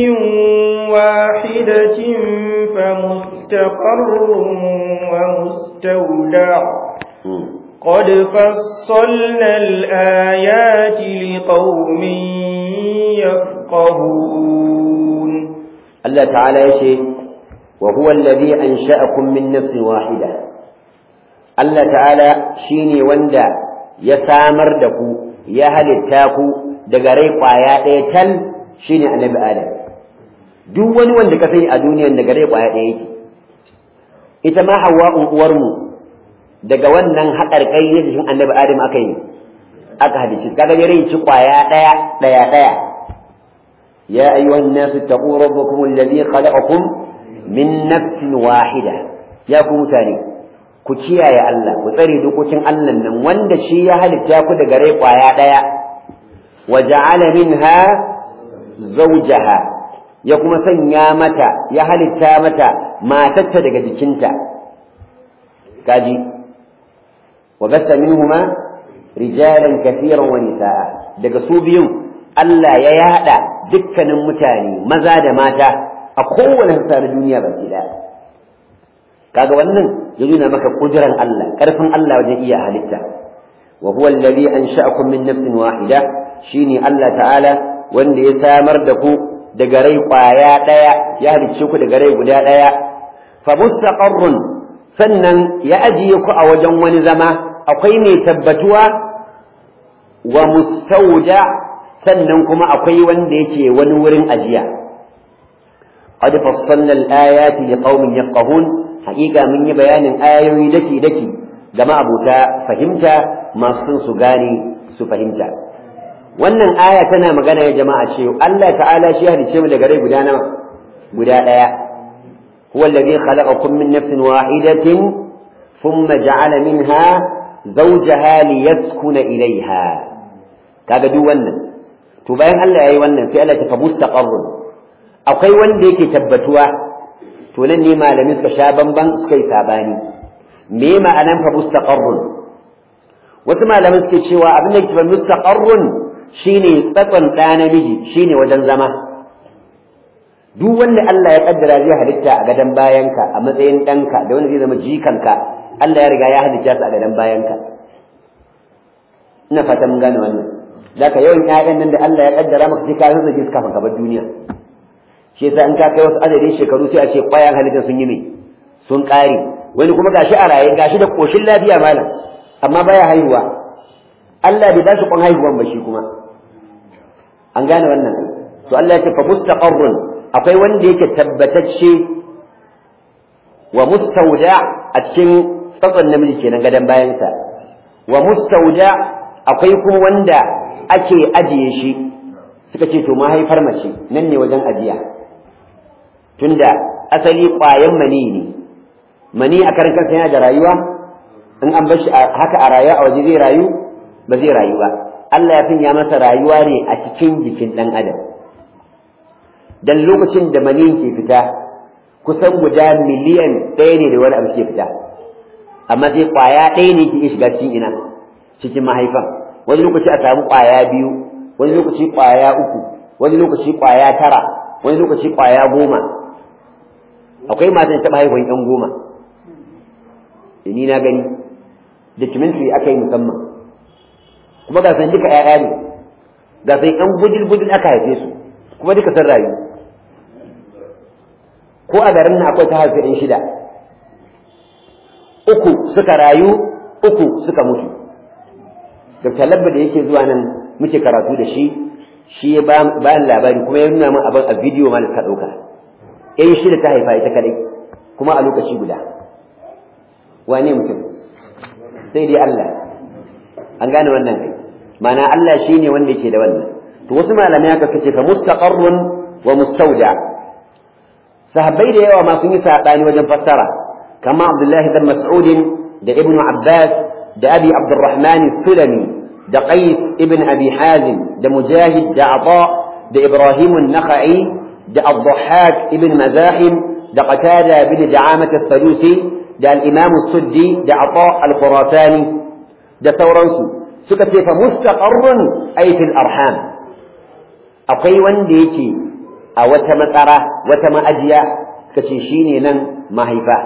واحدة فمستقر ومستودع قد فصلنا الآيات لقوم يفقهون الله تعالى يشهد وهو الذي أنشأكم من نفس واحدة Allah ta'ala shi ne wanda ya samar da ku ya halitta ku daga rai ƙwaya ɗaya tal shi ne annabi Adam duk wani wanda ka sani a duniyan daga rai ƙwaya ɗaya yake ita ma hawa uwarmu daga wannan haƙarƙai ne jikin annabi Adam aka yi aka halitta kaga ya rai ci ƙwaya ɗaya ɗaya ɗaya ya ayyuhan nasu taqu rabbakum alladhi khalaqakum min nafsin wahida ya ku mutane ku kiyaye Allah ku tsare dokokin Allah nan wanda shi ya halitta ku daga rai kwaya daya wa ja'ala minha zawjaha ya kuma sanya mata ya halitta mata matarta daga jikinta kaji wa basta minhuma rijalan kathiran wa nisaa daga su biyun Allah ya yada dukkanin mutane maza da mata a kowane sassa na duniya baki daya kaga wannan ya nuna maka kudiran Allah karfin Allah wajen iya halitta wa huwa alladhi ansha'akum min nafsin wahida shine Allah ta'ala wanda ya samar da ku daga rai kwaya daya ya halicce ku daga rai guda daya fa mustaqarrun sannan ya ajiye ku a wajen wani zama akwai mai tabbatuwa wa mustauda sannan kuma akwai wanda yake wani wurin ajiya qad fassalna al-ayati liqaumin yafqahun haƙiƙa mun yi bayanin ayoyi daki daki ga ma'abuta fahimta masu su gane su fahimta wannan aya tana magana ya jama'a ce Allah ta'ala shi halice mu daga rai guda nawa guda daya huwa alladhi khalaqakum min nafsin wahidatin thumma ja'ala minha zawjaha liyaskuna ilayha kaga duk wannan to bayan Allah yayi wannan sai Allah ta fa mustaqarrun akwai wanda yake tabbatuwa to nan ne malamin suka sha bamban suka yi sabani me ma'anan fa mustaqarrun wasu malamin suke cewa abin da ke mustaqarrun shine tsatson ɗa namiji shine wajen zama duk wanda Allah ya kaddara zai halitta a gadon bayanka a matsayin ɗanka da wanda zai zama jikanka Allah ya riga ya halitta su a gadon bayanka ina fata mun gane wannan zaka yawan ƴaƴan nan da Allah ya kaddara maka sai ka zazzage su kafin gabar duniya shi yasa in ka kai wasu adadin shekaru sai a ce ƙwayan halitta sun yi me sun ƙare wani kuma gashi a raye gashi da ƙoshin lafiya malam amma baya haihuwa Allah bai ba shi kwan haihuwan ba shi kuma an gane wannan to Allah ya ce fa mustaqarrun akwai wanda yake tabbatacce wa mustauda a cikin tsatson namiji kenan gadan bayansa wa mustauda akwai kuma wanda ake ajiye shi suka ce to mahaifar mace nan ne wajen ajiya tunda asali ƙwayan mani ne mani a karan kansa yana da rayuwa in an bar shi haka a rayuwa a waje zai rayu ba zai rayu ba Allah ya sanya masa rayuwa ne a cikin jikin ɗan adam dan lokacin da mani ke fita kusan guda miliyan ɗaya ne da wani abu ke fita amma sai ƙwaya ɗaya ne ke shiga cikin ina cikin mahaifan wani lokaci a samu ƙwaya biyu wani lokaci ƙwaya uku wani lokaci ƙwaya tara wani lokaci ƙwaya goma akwai matan taɓa haihuwan ƴan goma ni na gani documentary aka yi musamman kuma ga san duka ƴaƴa ne ga san ƴan gudul gudul aka haife su kuma duka sun rayu ko a garin nan akwai ta haife ɗan shida uku suka rayu uku suka mutu Dr. Labba da yake zuwa nan muke karatu da shi shi ya bayan labari kuma ya nuna min abin a bidiyo ma da suka ɗauka ƴan shida ta haifa ita kadai kuma a lokaci guda wane mutum sai dai Allah an gane wannan kai mana Allah shine wanda yake da wannan to wasu malamai haka suke fa mustaqarrun wa mustawda sahabbai da yawa ma sun yi sabani wajen fassara kama Abdullah ibn Mas'ud da Ibn Abbas da Abi Abdurrahman Sulami da Qais ibn Abi Hazim da Mujahid da Ata da Ibrahim an-Nakhai da Ad-Dhahhak ibn Mazahim da Qatada bin Da'amah as-Sadusi da al-Imam as-Suddi da Ata al-Khurasani da sauransu suka ce fa mustaqarrun ay fil arham akwai wanda yake a wata matsara wata ma'ajiya suka ce shine nan mahaifa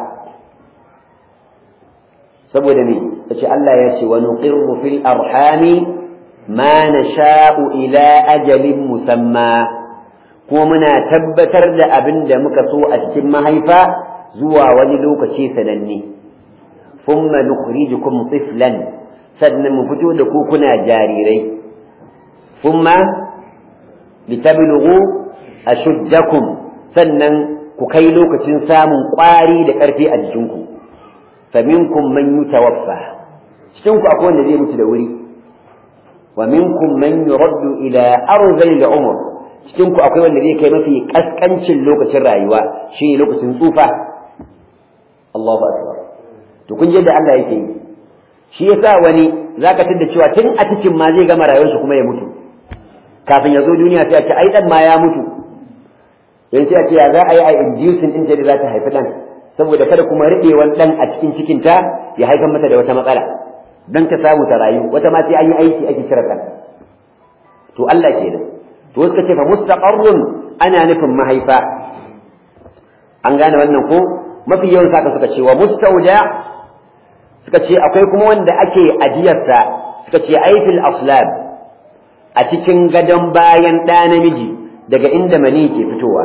saboda me kace Allah ya ce wa nuqirru fil arhami ma nasha'u ila ajalin musamma kuma muna tabbatar da abin da muka so a cikin mahaifa zuwa wani lokaci sananne thumma nukhrijukum tiflan sannan mu fito da ku kuna jarirai kuma litablughu ashuddakum sannan ku kai lokacin samun ƙwari da ƙarfi a jikinku faminkum man yutawaffa cikin ku akwai wanda zai mutu da wuri wa minkum man yuraddu ila arzali al-umr cikin ku akwai wanda zai kai mafi kaskancin lokacin rayuwa shine lokacin tsufa Allahu akbar to kun je da Allah yake yi shi yasa wani zaka tada cewa tun a cikin ma zai gama rayuwarsa kuma ya mutu kafin ya zo duniya sai a ce ai dan ma ya mutu yanzu sai a ce ya za a yi a inducing din da za ta haifi dan saboda kada kuma riɓewan dan a cikin cikinta ya haifar mata da wata matsala dan ta samu ta rayu wata ma sai an yi aiki ake kira kan to Allah kenan to wasu ka ce fa mustaqarrun ana nufin mahaifa an gane wannan ko mafi yawan saka suka ce wa mustauda suka ce akwai kuma wanda ake ajiyarsa suka ce aifil aslab a cikin gadon bayan ɗa namiji daga inda mani ke fitowa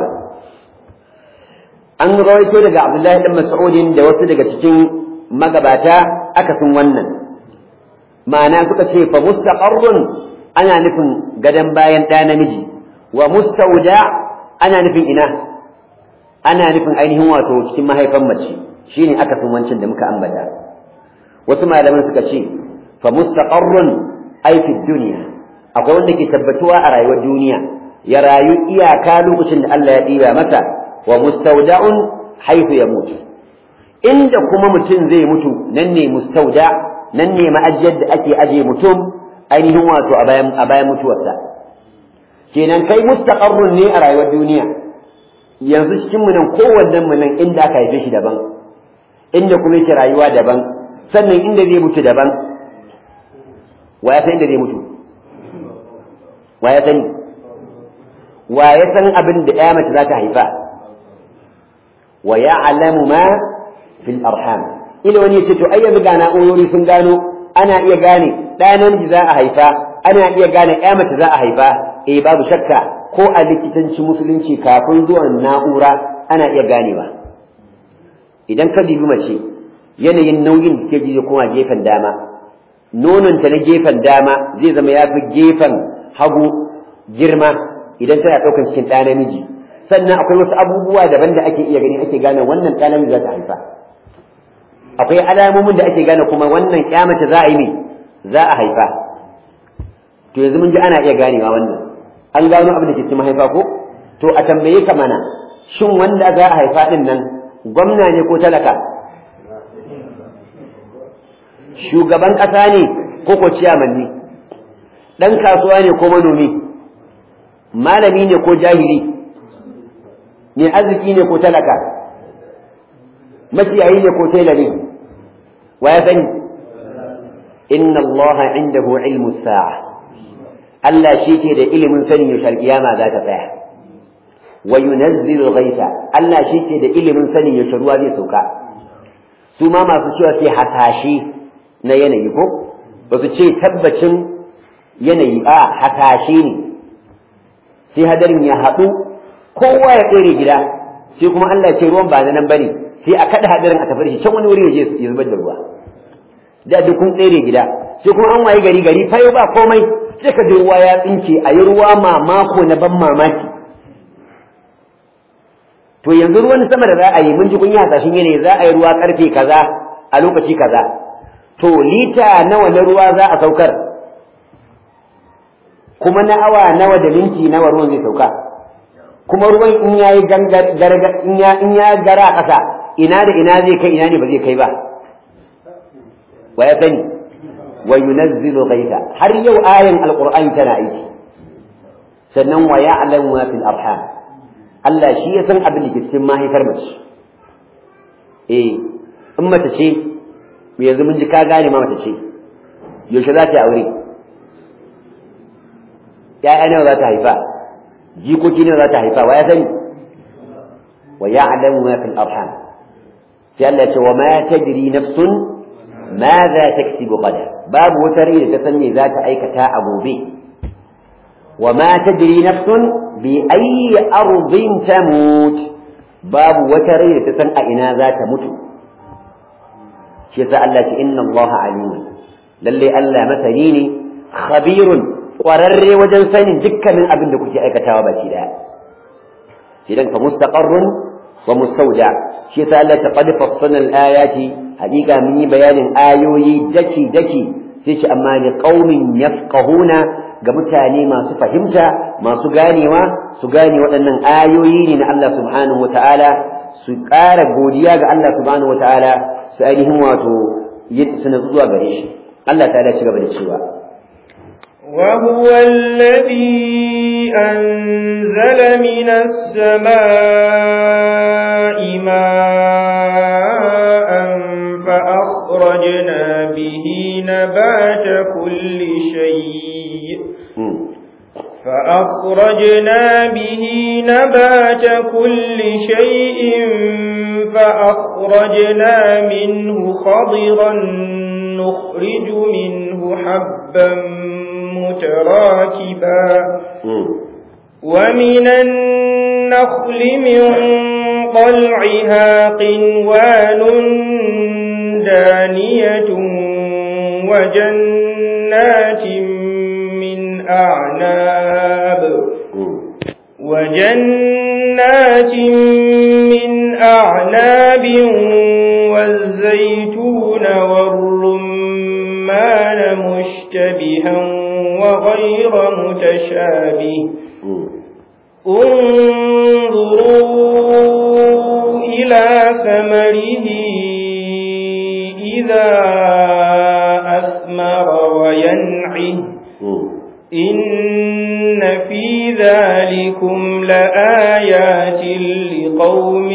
an rawaito daga abdullahi dan mas'udin da wasu daga cikin magabata akasin wannan ma'ana suka ce fa mustaqarrun ana nufin gadon bayan ɗa namiji wa mustauda ana nufin ina ana nufin ainihin wato cikin mahaifan mace shine akasin wancan da muka ambata wasu malaman suka ce fa mustaqarrun ay fi dunya akwai wanda ke tabbatuwa a rayuwar duniya ya rayu iyaka lokacin da Allah ya ɗiba mata wa mustawda'un haythu yamut inda kuma mutum zai mutu nan ne mustauda nan ne ma'ajiyar da ake aje mutum ainihin wato a bayan a bayan mutuwarsa kenan kai mustaqarrun ne a rayuwar duniya yanzu cikin mu nan kowannen mu nan inda aka haife shi daban inda kuma yake rayuwa daban sannan inda zai mutu daban wa ya san inda zai mutu wa ya sani wa ya san abin da ya mace za ta haifa wa ya'lamu ma fil arham ila wani yace to ai yanzu ga na'urori sun gano ana iya gane ɗaya namiji za a haifa ana iya gane ya mace za a haifa eh babu shakka ko a likitanci musulunci kafin zuwan na'ura ana iya ganewa idan ka dibi mace yanayin nauyin da take ji zai koma gefen dama nononta na gefen dama zai zama ya fi gefen hagu girma idan tana ɗaukar cikin ɗa namiji sannan akwai wasu abubuwa daban da ake iya gani ake gane wannan ɗa namiji za ta haifa akwai alamomin da ake gane kuma wannan mace za a yi ne za a haifa to yanzu mun ji ana iya ganewa wannan an gano abin da ke cikin mahaifa ko to a tambaye ka mana shin wanda za a haifa din nan gwamna ne ko talaka shugaban ƙasa ne ko ko ciyaman ne ɗan kasuwa ne ko manomi malami ne ko jahili ne arziki ne ko talaka maciyayi ne ko tela ne wa ya sani inna allaha indahu ilmu sa'a Allah shi ke da ilimin sanin yaushe alƙiyama za ta tsaya wa yunazzilu ghaitha Allah shi ke da ilimin sanin yaushe ruwa zai sauka su ma masu cewa sai hasashe na yanayi ko ba su ce tabbacin yanayi a hasashe ne sai hadarin ya haɗu kowa ya tsere gida sai kuma Allah ce ruwan ba na nan bane sai a kada hadarin a tafi shi can wani wuri ya je ya zubar da ruwa da duk kun tsere gida sai kuma an waye gari gari fayo ba komai sai ka ruwa ya tsinke a yi ruwa mamako na ban mamaki to yanzu ruwan sama da za a yi mun ji kun yi hasashen yanayi za a yi ruwa karfe kaza a lokaci kaza to lita nawa na ruwa za a saukar kuma na awa nawa da minti nawa ruwan zai sauka kuma ruwan in ya yi in ya in ya gara a ƙasa ina da ina zai kai ina ne ba zai kai ba wa ya sani wa yunazzilu ghaitha har yau ayan alqur'ani tana aiki sannan wa ya'lamu ma fil arham Allah shi ya san abin da ke cikin mahaifar mace eh in mace ce yanzu mun ji ka gane ma mace ce yaushe za ta yi aure ya'ya nawa za ta haifa jikoki nawa za ta haifa wa ya sani wa ya'lamu ma fil arham sai Allah ya ce wa ma tajri nafsun ma za taksibu qada babu wata rai da ta san me za ta aikata a gobe wa ma tajri nafsun bi ayyi ardin tamut babu wata rai da ta san a ina za ta mutu shi yasa Allah ce inna Allah alimun lalle Allah masani ne khabirun kwararre wajen sanin dukkanin abin da kuke aikatawa baki daya idan fa mustaqarrun wa mustawda shi yasa Allah ta qad fassala al-ayati hakika mun yi bayanin ayoyi daki daki sai ce amma li qaumin yafqahuna ga mutane masu fahimta masu ganewa su gane waɗannan ayoyi ne na Allah subhanahu wataala su ƙara godiya ga Allah subhanahu wataala su ainihin wato su na zuwa gare shi Allah ta ci gaba da cewa وهو الذي أنزل من السماء ماء فأخرجنا به نبات كل شيء فأخرجنا به نبات كل شيء فأخرجنا منه خضرا نخرج منه حبا متراكبا ومن النخل من طلعها قنوان دانية وجنات من أعناب وجنات من أعناب والزيتون والرمان مشتبها وغير متشابه انظروا إلى ثمره إذا أثمر وينعه إن في ذلكم لآيات لقوم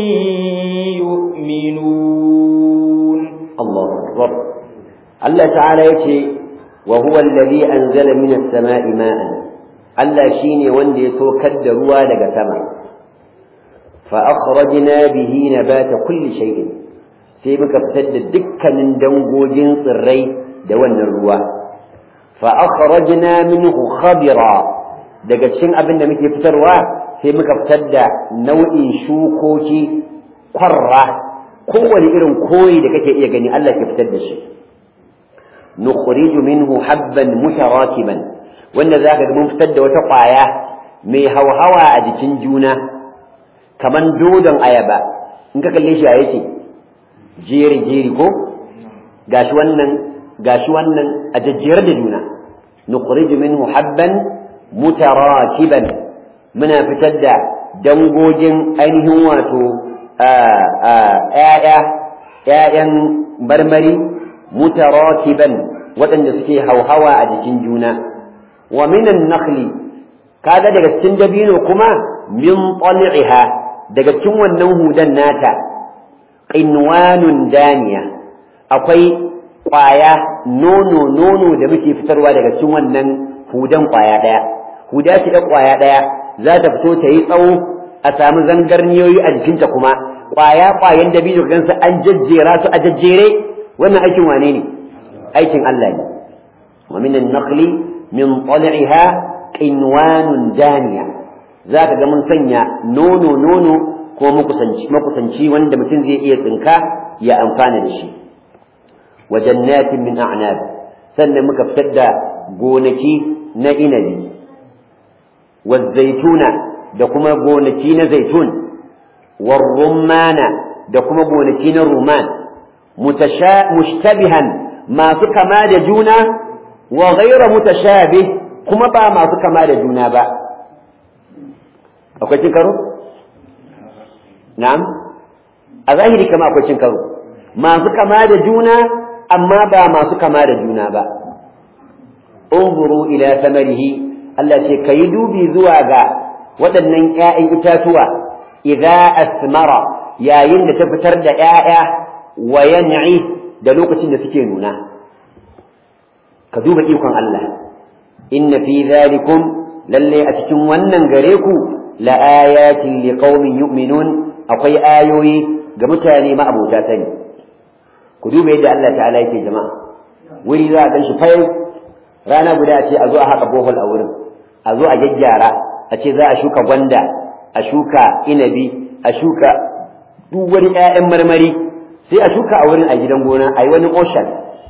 يؤمنون الله أكبر الله تعالى يتي وهو الذي أنزل من السماء ماء الله شيني وندي توكد روا لك سما فأخرجنا به نبات كل شيء سيبك فتد دكا من دنجوجين صري دون الروا فأخرجنا منه خضرا daga cikin abin da muke fitarwa sai muka fitar da nau'in shukoki kwarra kowane irin koyi da kake iya gani Allah ke fitar da shi nukhriju minhu habban mutarakiban wanda zaka ga mun fitar da wata kwaya mai hauhawa a jikin juna kaman dodon ayaba in ka kalle shi a yake jeri jeri ko gashi wannan gashi wannan a jajjiyar da juna nukhriju minhu habban mutarakiban muna fitar da dangogin ainihin wato ‘ya'ya ‘ya'yan marmari mutarakiban waɗanda suke hauhawa a jikin juna wa minan nakhli kaga daga cikin dabino kuma min tal'iha daga cikin wannan hudan nata qinwanun daniya akwai ƙwaya nono nono da muke fitarwa daga cikin wannan hudan ƙwaya ɗaya huda ce da ƙwaya ɗaya za ta fito ta yi tsawo a samu zangarniyoyi a jikinta kuma ƙwaya ƙwayan dabino gansa an jajjera su a jajjere wannan aikin wane ne aikin Allah ne wa minan naqli min tal'iha qinwanun daniya za ka ga mun sanya nono nono ko makusanci makusanci wanda mutum zai iya tsinka ya amfana da shi wa jannatin min a'nab sannan muka fitar da gonaki na inabi wa zaituna da kuma gonaki na zaitun wa rumana da kuma gonaki na ruman mushtabihan masu kama da juna wa ghaira mutashabih kuma ba masu kama da juna ba akwai cin karo na'am a zahiri kama akwai cin karo masu kama da juna amma ba masu kama da juna ba unzuru ila samarihi Allah ce kayi dubi zuwa ga waɗannan ƴaƴan itatuwa idza asmara yayin da ta fitar da ƴaƴa wa yan'i da lokacin da suke nuna ka duba ikon Allah inna fi zalikum lalle a cikin wannan gare ku la ayatin liqaumin yu'minun akwai ayoyi ga mutane ma'abota sani ku duba yadda Allah ta'ala yake jama'a wuri za a gan shi fayau rana guda ce a zo a haka bohol a wurin a zo a gyaggyara a ce za a shuka gwanda a shuka inabi a shuka duk wani 'ya'yan marmari sai a shuka a wurin a gidan gona a yi wani ocean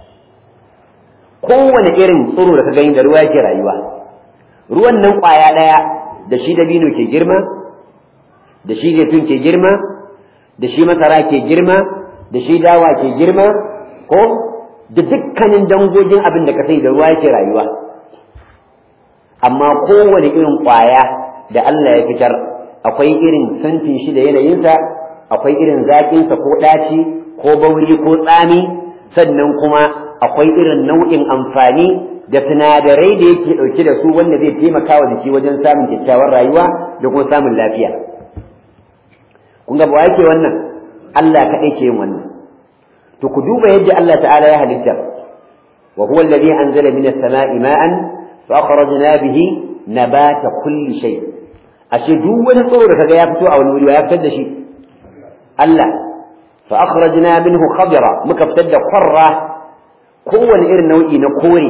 kowane irin tsiro da ka gani da ruwa yake rayuwa ruwan nan ƙwaya ɗaya da shi dabino ke girma da shi zaitun ke girma da shi masara ke girma da shi dawa ke girma ko da dukkanin dangogin abin da ka sai da ruwa yake rayuwa amma kowane irin ƙwaya da Allah ya fitar akwai irin santin shi da yanayinsa akwai irin zaƙinsa ko ɗaci ko bauri ko tsami sannan kuma akwai irin nau'in amfani da sinadarai da yake ɗauke da su wanda zai taimaka wa jiki wajen samun kyakkyawar rayuwa da kuma samun lafiya kun ga ba yake wannan Allah kaɗai ke yin wannan to ku duba yadda Allah ta'ala ya halitta wa huwa alladhi anzala minas sama'i ma'an fa akhrajna bihi nabata kulli shay ashe duk wani tsoro da kaga ya fito a wani wuri ya fitar da shi Allah fa akhrajna minhu khadra muka fitar da qarra kowane irin nau'i na kore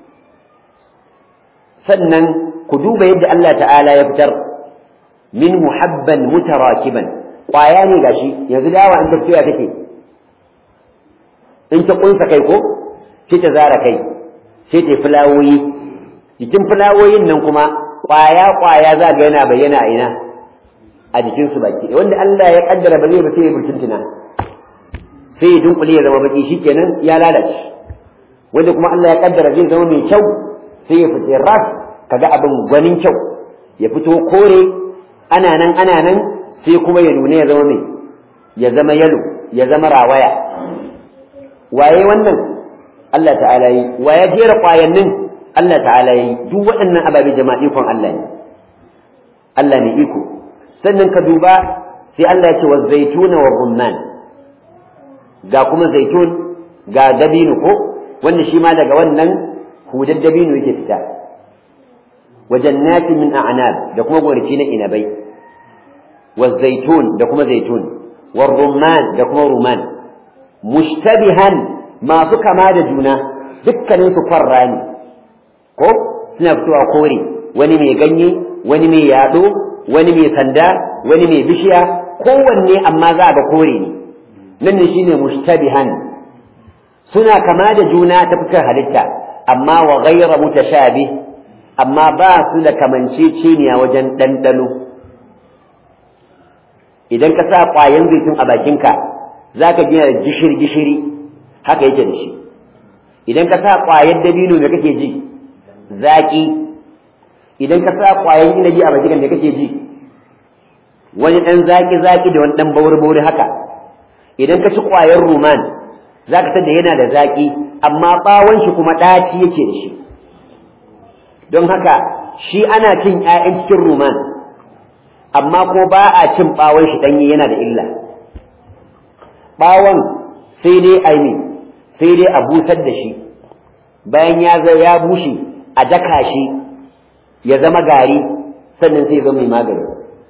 sannan ku duba yadda Allah ta'ala ya fitar min muhabban mutarakiban kwaya ne gashi yanzu dawa in tafiya take in ta kunsa kai ko sai ta zara kai sai ta fulawoyi jikin fulawoyin nan kuma kwaya kwaya za ga yana bayyana a ina a jikin su baki wanda Allah ya kaddara ba zai ba sai ya burtuntuna sai ya dunkule ya zama baki shikenan ya lalace wanda kuma Allah ya kaddara zai zama mai kyau sai ya fice ras kaga abin gwanin kyau ya fito kore ana nan ana nan sai kuma ya nuna ya zama mai ya zama yalo ya zama rawaya waye wannan Allah ta'ala yi waye jera kwayannin Allah ta'ala yi duk waɗannan ababe jama'a ikon Allah ne Allah ne iko sannan ka duba sai Allah ya ce wa zaituna wa rumman ga kuma zaitun ga dabino ko wanda shi ma daga wannan hudar dabino yake fita wa jannatin min a'nab da kuma gonaki na inabai wa zaitun da kuma zaitun wa rumman da kuma rumman mushtabihan masu kama da juna dukkanin su kwarra ne ko suna fitowa kore wani mai ganye wani mai yado wani mai sanda wani mai bishiya kowanne amma za a ga kore ne nan ne shine mushtabihan suna kama da juna ta fuskar halitta amma wa ghayra mutashabih amma ba su da kamanceceniya wajen ɗanɗano idan ka sa ƙwayan zaitun a bakinka za ka gina da gishiri-gishiri haka yake da shi idan ka sa ƙwayar dabino da kake ji zaƙi idan ka sa ƙwayar inabi a bakinka da kake ji wani ɗan zaƙi-zaƙi da wani ɗan bauri-bauri haka idan ka ci ƙwayar ruman za ka da yana da zaƙi amma ɓawon shi kuma ɗaci yake da shi don haka shi ana cin ‘ya'yan cikin ruman amma ko ba a cin ɓawon shi ɗanye yana da illa ɓawon sai dai aini sai dai a busar da shi bayan ya zai ya bushe a daka shi ya zama gari sannan sai zama mai magani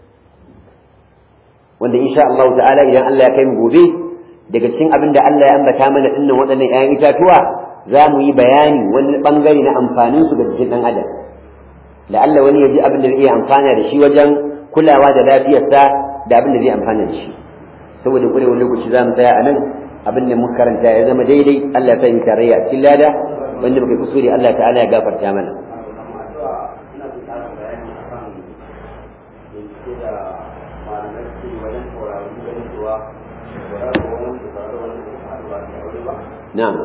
wanda insha Allah ta'ala idan Allah ya kai mu gobe daga cikin abin da Allah ya ambata mana dinnan waɗannan ‘ya'yan itatuwa za mu yi bayani wani ɓangare na amfanin su ga jikin ɗan adam la'alla wani ya ji abin da zai iya amfana da shi wajen kulawa da lafiyarsa da abin da zai amfana da shi saboda kure wani lokaci za mu tsaya a nan abin da muka karanta ya zama daidai Allah ya sa yi tarayya a cikin lada wanda muka kusuri Allah ta'ala ya gafarta mana na'am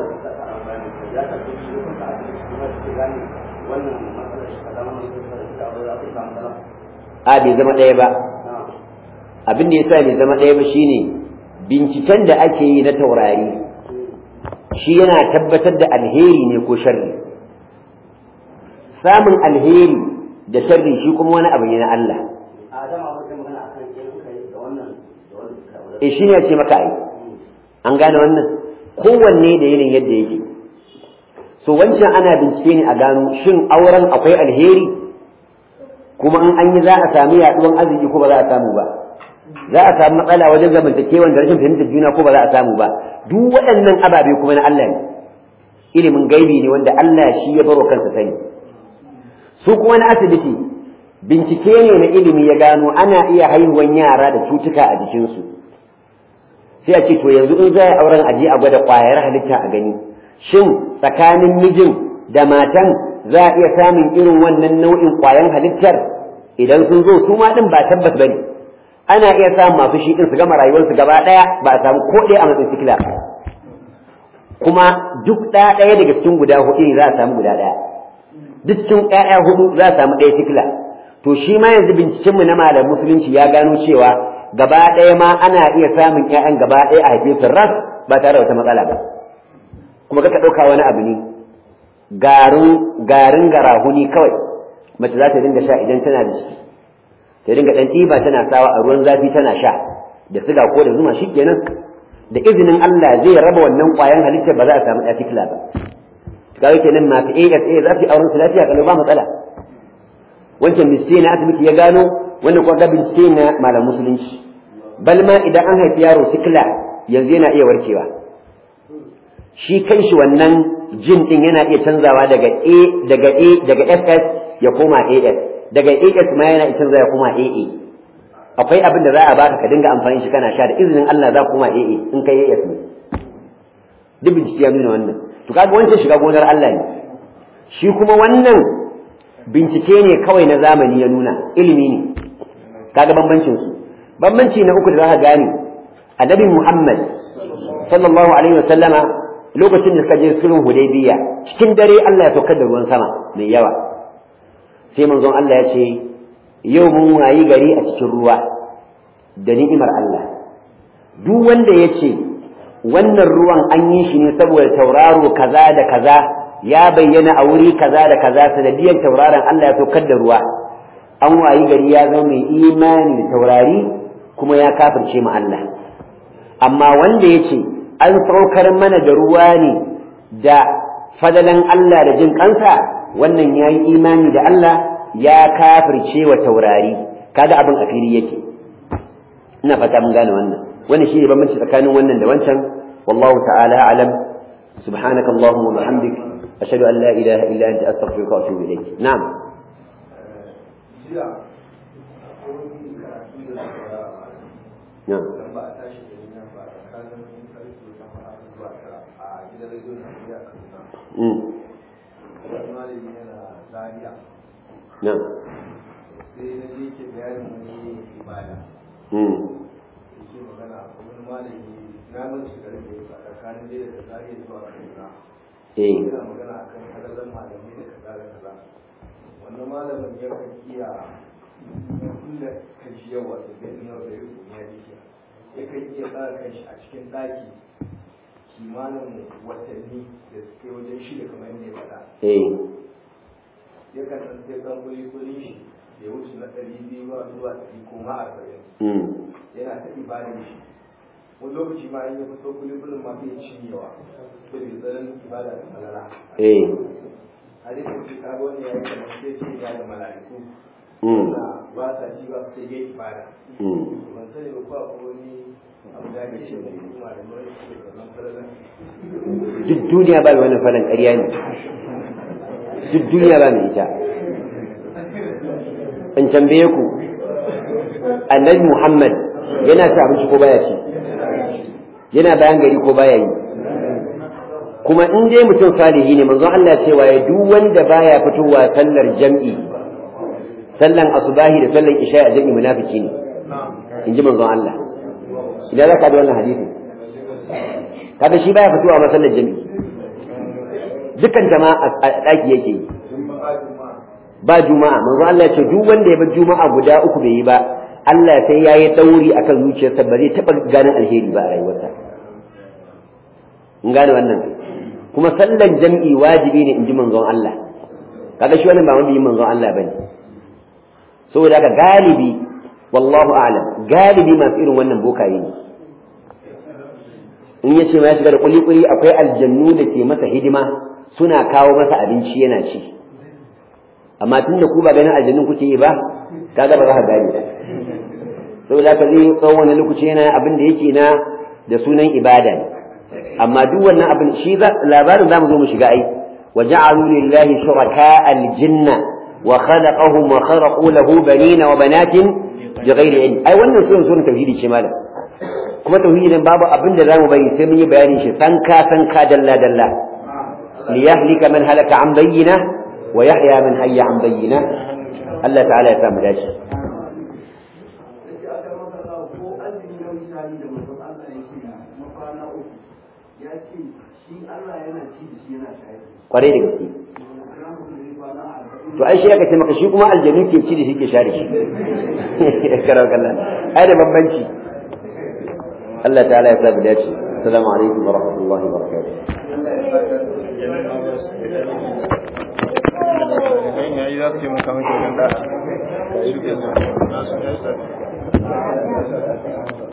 a bai zama ɗaya ba abin da ya sa bai zama ɗaya ba shine binciken da ake yi na taurari shi yana tabbatar da alheri ne ko sharri samun alheri da sharri shi kuma wani abu ne na Allah e shi ne ya ce maka ai an gane wannan kowanne da yanayin yadda yake so wancan ana bincike ne a gano shin auren akwai alheri kuma in an yi za a sami yaduwan arziki ko ba za a samu ba za a samu matsala wajen zamantakewan da rashin fahimtar juna ko ba za a samu ba duk waɗannan ababe kuma na Allah ne ilimin gaibi ne wanda Allah shi ya baro kansa sani su kuma na asibiti bincike ne na ilimi ya gano ana iya haihuwan yara da cutuka a jikinsu sai a ce to yanzu in za a auren aje a gwada ƙwayar halitta a gani shin tsakanin mijin da matan za a iya samun irin wannan nau'in ƙwayan halittar idan sun zo su ma ɗin ba tabbas bane ana iya samun masu shi ɗin su gama rayuwarsu gaba ɗaya ba a samu ko ɗaya a matsayin sikila kuma duk ɗaya ɗaya daga cikin guda huɗu ne za a samu guda ɗaya duk cikin ƴaƴa huɗu za a samu ɗaya sikila to shi ma yanzu bincikenmu na malam musulunci ya gano cewa gaba ɗaya ma ana iya samun ƴaƴan gaba ɗaya a haife su ras ba tare da wata matsala ba kuma kaka ɗauka wani abu ne garin garin garahuni kawai mace za ta dinga sha idan tana da ciki ta dinga dan ɗiba tana sawa a ruwan zafi tana sha da siga ko da zuma shikenan da izinin Allah zai raba wannan ƙwayan halittar ba za a samu ɗafikila ba kawai kenan masu ASA za su yi auren su lafiya kalau ba matsala wancan bincike na asibiti ya gano wannan kuma ga bincike na malam musulunci bal ma idan an haifi yaro sikila yanzu yana iya warkewa shi kanshi wannan jin din yana iya canzawa daga A daga A daga SS ya koma AS daga AS ma yana iya canzawa ya koma AA akwai abin da za a baka ka dinga amfani shi kana sha da izinin Allah za koma AA in kai AS ne duk bincike ya nuna wannan to kaga wancan shiga gonar Allah ne shi kuma wannan bincike ne kawai na zamani ya nuna ilimi ne kaga bambancin su bambanci na uku da za ka gane annabi Muhammad sallallahu alaihi wasallama lokacin da suka je sulhun hudaybiya cikin dare Allah ya saukar da ruwan sama mai yawa sai manzon Allah ya ce yau mun wayi gari a cikin ruwa da ni'imar Allah duk wanda ya ce wannan ruwan an yi shi ne saboda tauraro kaza da kaza ya bayyana a wuri kaza da kaza sanadiyar tauraron Allah ya saukar da ruwa an wayi gari ya zama mai imani da taurari kuma ya kafirce mu Allah amma wanda ya ce an saukar mana da ruwa ne da fadalan Allah da jin kansa wannan ya yi imani da Allah ya kafirce wa taurari kaga abin a fili yake ina fata mun gane wannan wannan shi ne bambanci tsakanin wannan da wancan wallahu ta'ala alam سبحانك اللهم وبحمدك أشهد أن لا إله إلا أنت أستغفرك وأتوب إليك نعم نعم نعم sai na je ke bayanin wani ibada مم. yake magana wani malami na mun shiga da ya faɗa tsakanin dai da zariya zuwa kaduna إيه yana magana akan halalan malamai da kaza da kaza wannan malamin ya kan iya kulle kanshi yawa da bai nuna da yau ya jiki ya kan iya tsara kanshi a cikin ɗaki kimanin watanni da suke wajen shida kamar yadda ya faɗa إيه ya kan san sai kan kuli kuli shi ya wuce na ɗari biyu ba zuwa ɗari ko ma arba'in مم. yana ta ibadar shi wani lokaci ma in ya fito kuli kulin ma bai cinyewa saboda tsarin ibada da falala إيه hadisin ce ka ga wani ya yi kamar sai ce ya da mala'iku مم. na ba sa ci ba sai ya ibada مم. ban sani ba ko akwai wani abu da ake ce da kuma da wani shi da wannan falala duk duniya ba mai wannan falon ƙarya ne duk duniya ba mai ita in tambaye ku annabi muhammad yana ci abinci ko baya ci yana bayan gari ko baya yi kuma in dai mutum salihi ne manzon Allah cewa ya duk wanda baya fitowa sallar jam'i sallan asubahi da sallan isha a jam'i munafiki ne in ji manzon Allah idan za ka bi wannan hadisi kaga shi baya fitowa ma sallar jam'i dukkan jama'a a ɗaki yake yi ba juma'a manzo Allah ya ce duk wanda ya bar juma'a guda uku bai yi ba Allah sai ya yi dauri akan zuciyarsa ba zai taɓa ganin alheri ba a rayuwarsa in gane wannan kuma sallan jam'i wajibi ne in ji manzon Allah kaga shi wannan ba mabiyin manzon Allah bane saboda haka galibi wallahu a'lam galibi masu irin wannan bokaye ne in yace ma ya shiga da kuli-kuli akwai aljannu da ke masa hidima suna kawo masa abinci yana ci amma tun da ku ba ganin aljannun kuke yi ba kaga ba za ka gane ba saboda ka zai tsawon wani lokaci yana abin da yake na da sunan ibada ne amma duk wannan abin shi labarin zamu zo mu shiga ai wa ja'alu lillahi shuraka aljinna wa khalaqahum wa kharaqu lahu banina wa banatin bighairi ilm ai wannan sunan sunan tauhidi ce malam kuma tauhidi nan babu abin da zamu bari sai mun yi bayanin shi sanka sanka dalla dalla liyahlika man halaka an bayyina wa yahya man hayya an bayyina Allah ta'ala ya samu dashi yace aka maka Allah ko azumi na misali da mutum Allah yake na kwana uku ya ce shi Allah yana ci da shi yana shayar kwarai da gaske da mutum zai kwana arba'in to ai shi aka ce maka shi kuma aljanu ke ci da shi ke share shi karau kallan ai da bambanci Allah ta'ala ya samu dace assalamu alaikum wa rahmatullahi wa barakatuh yayi za su yi maka mutum da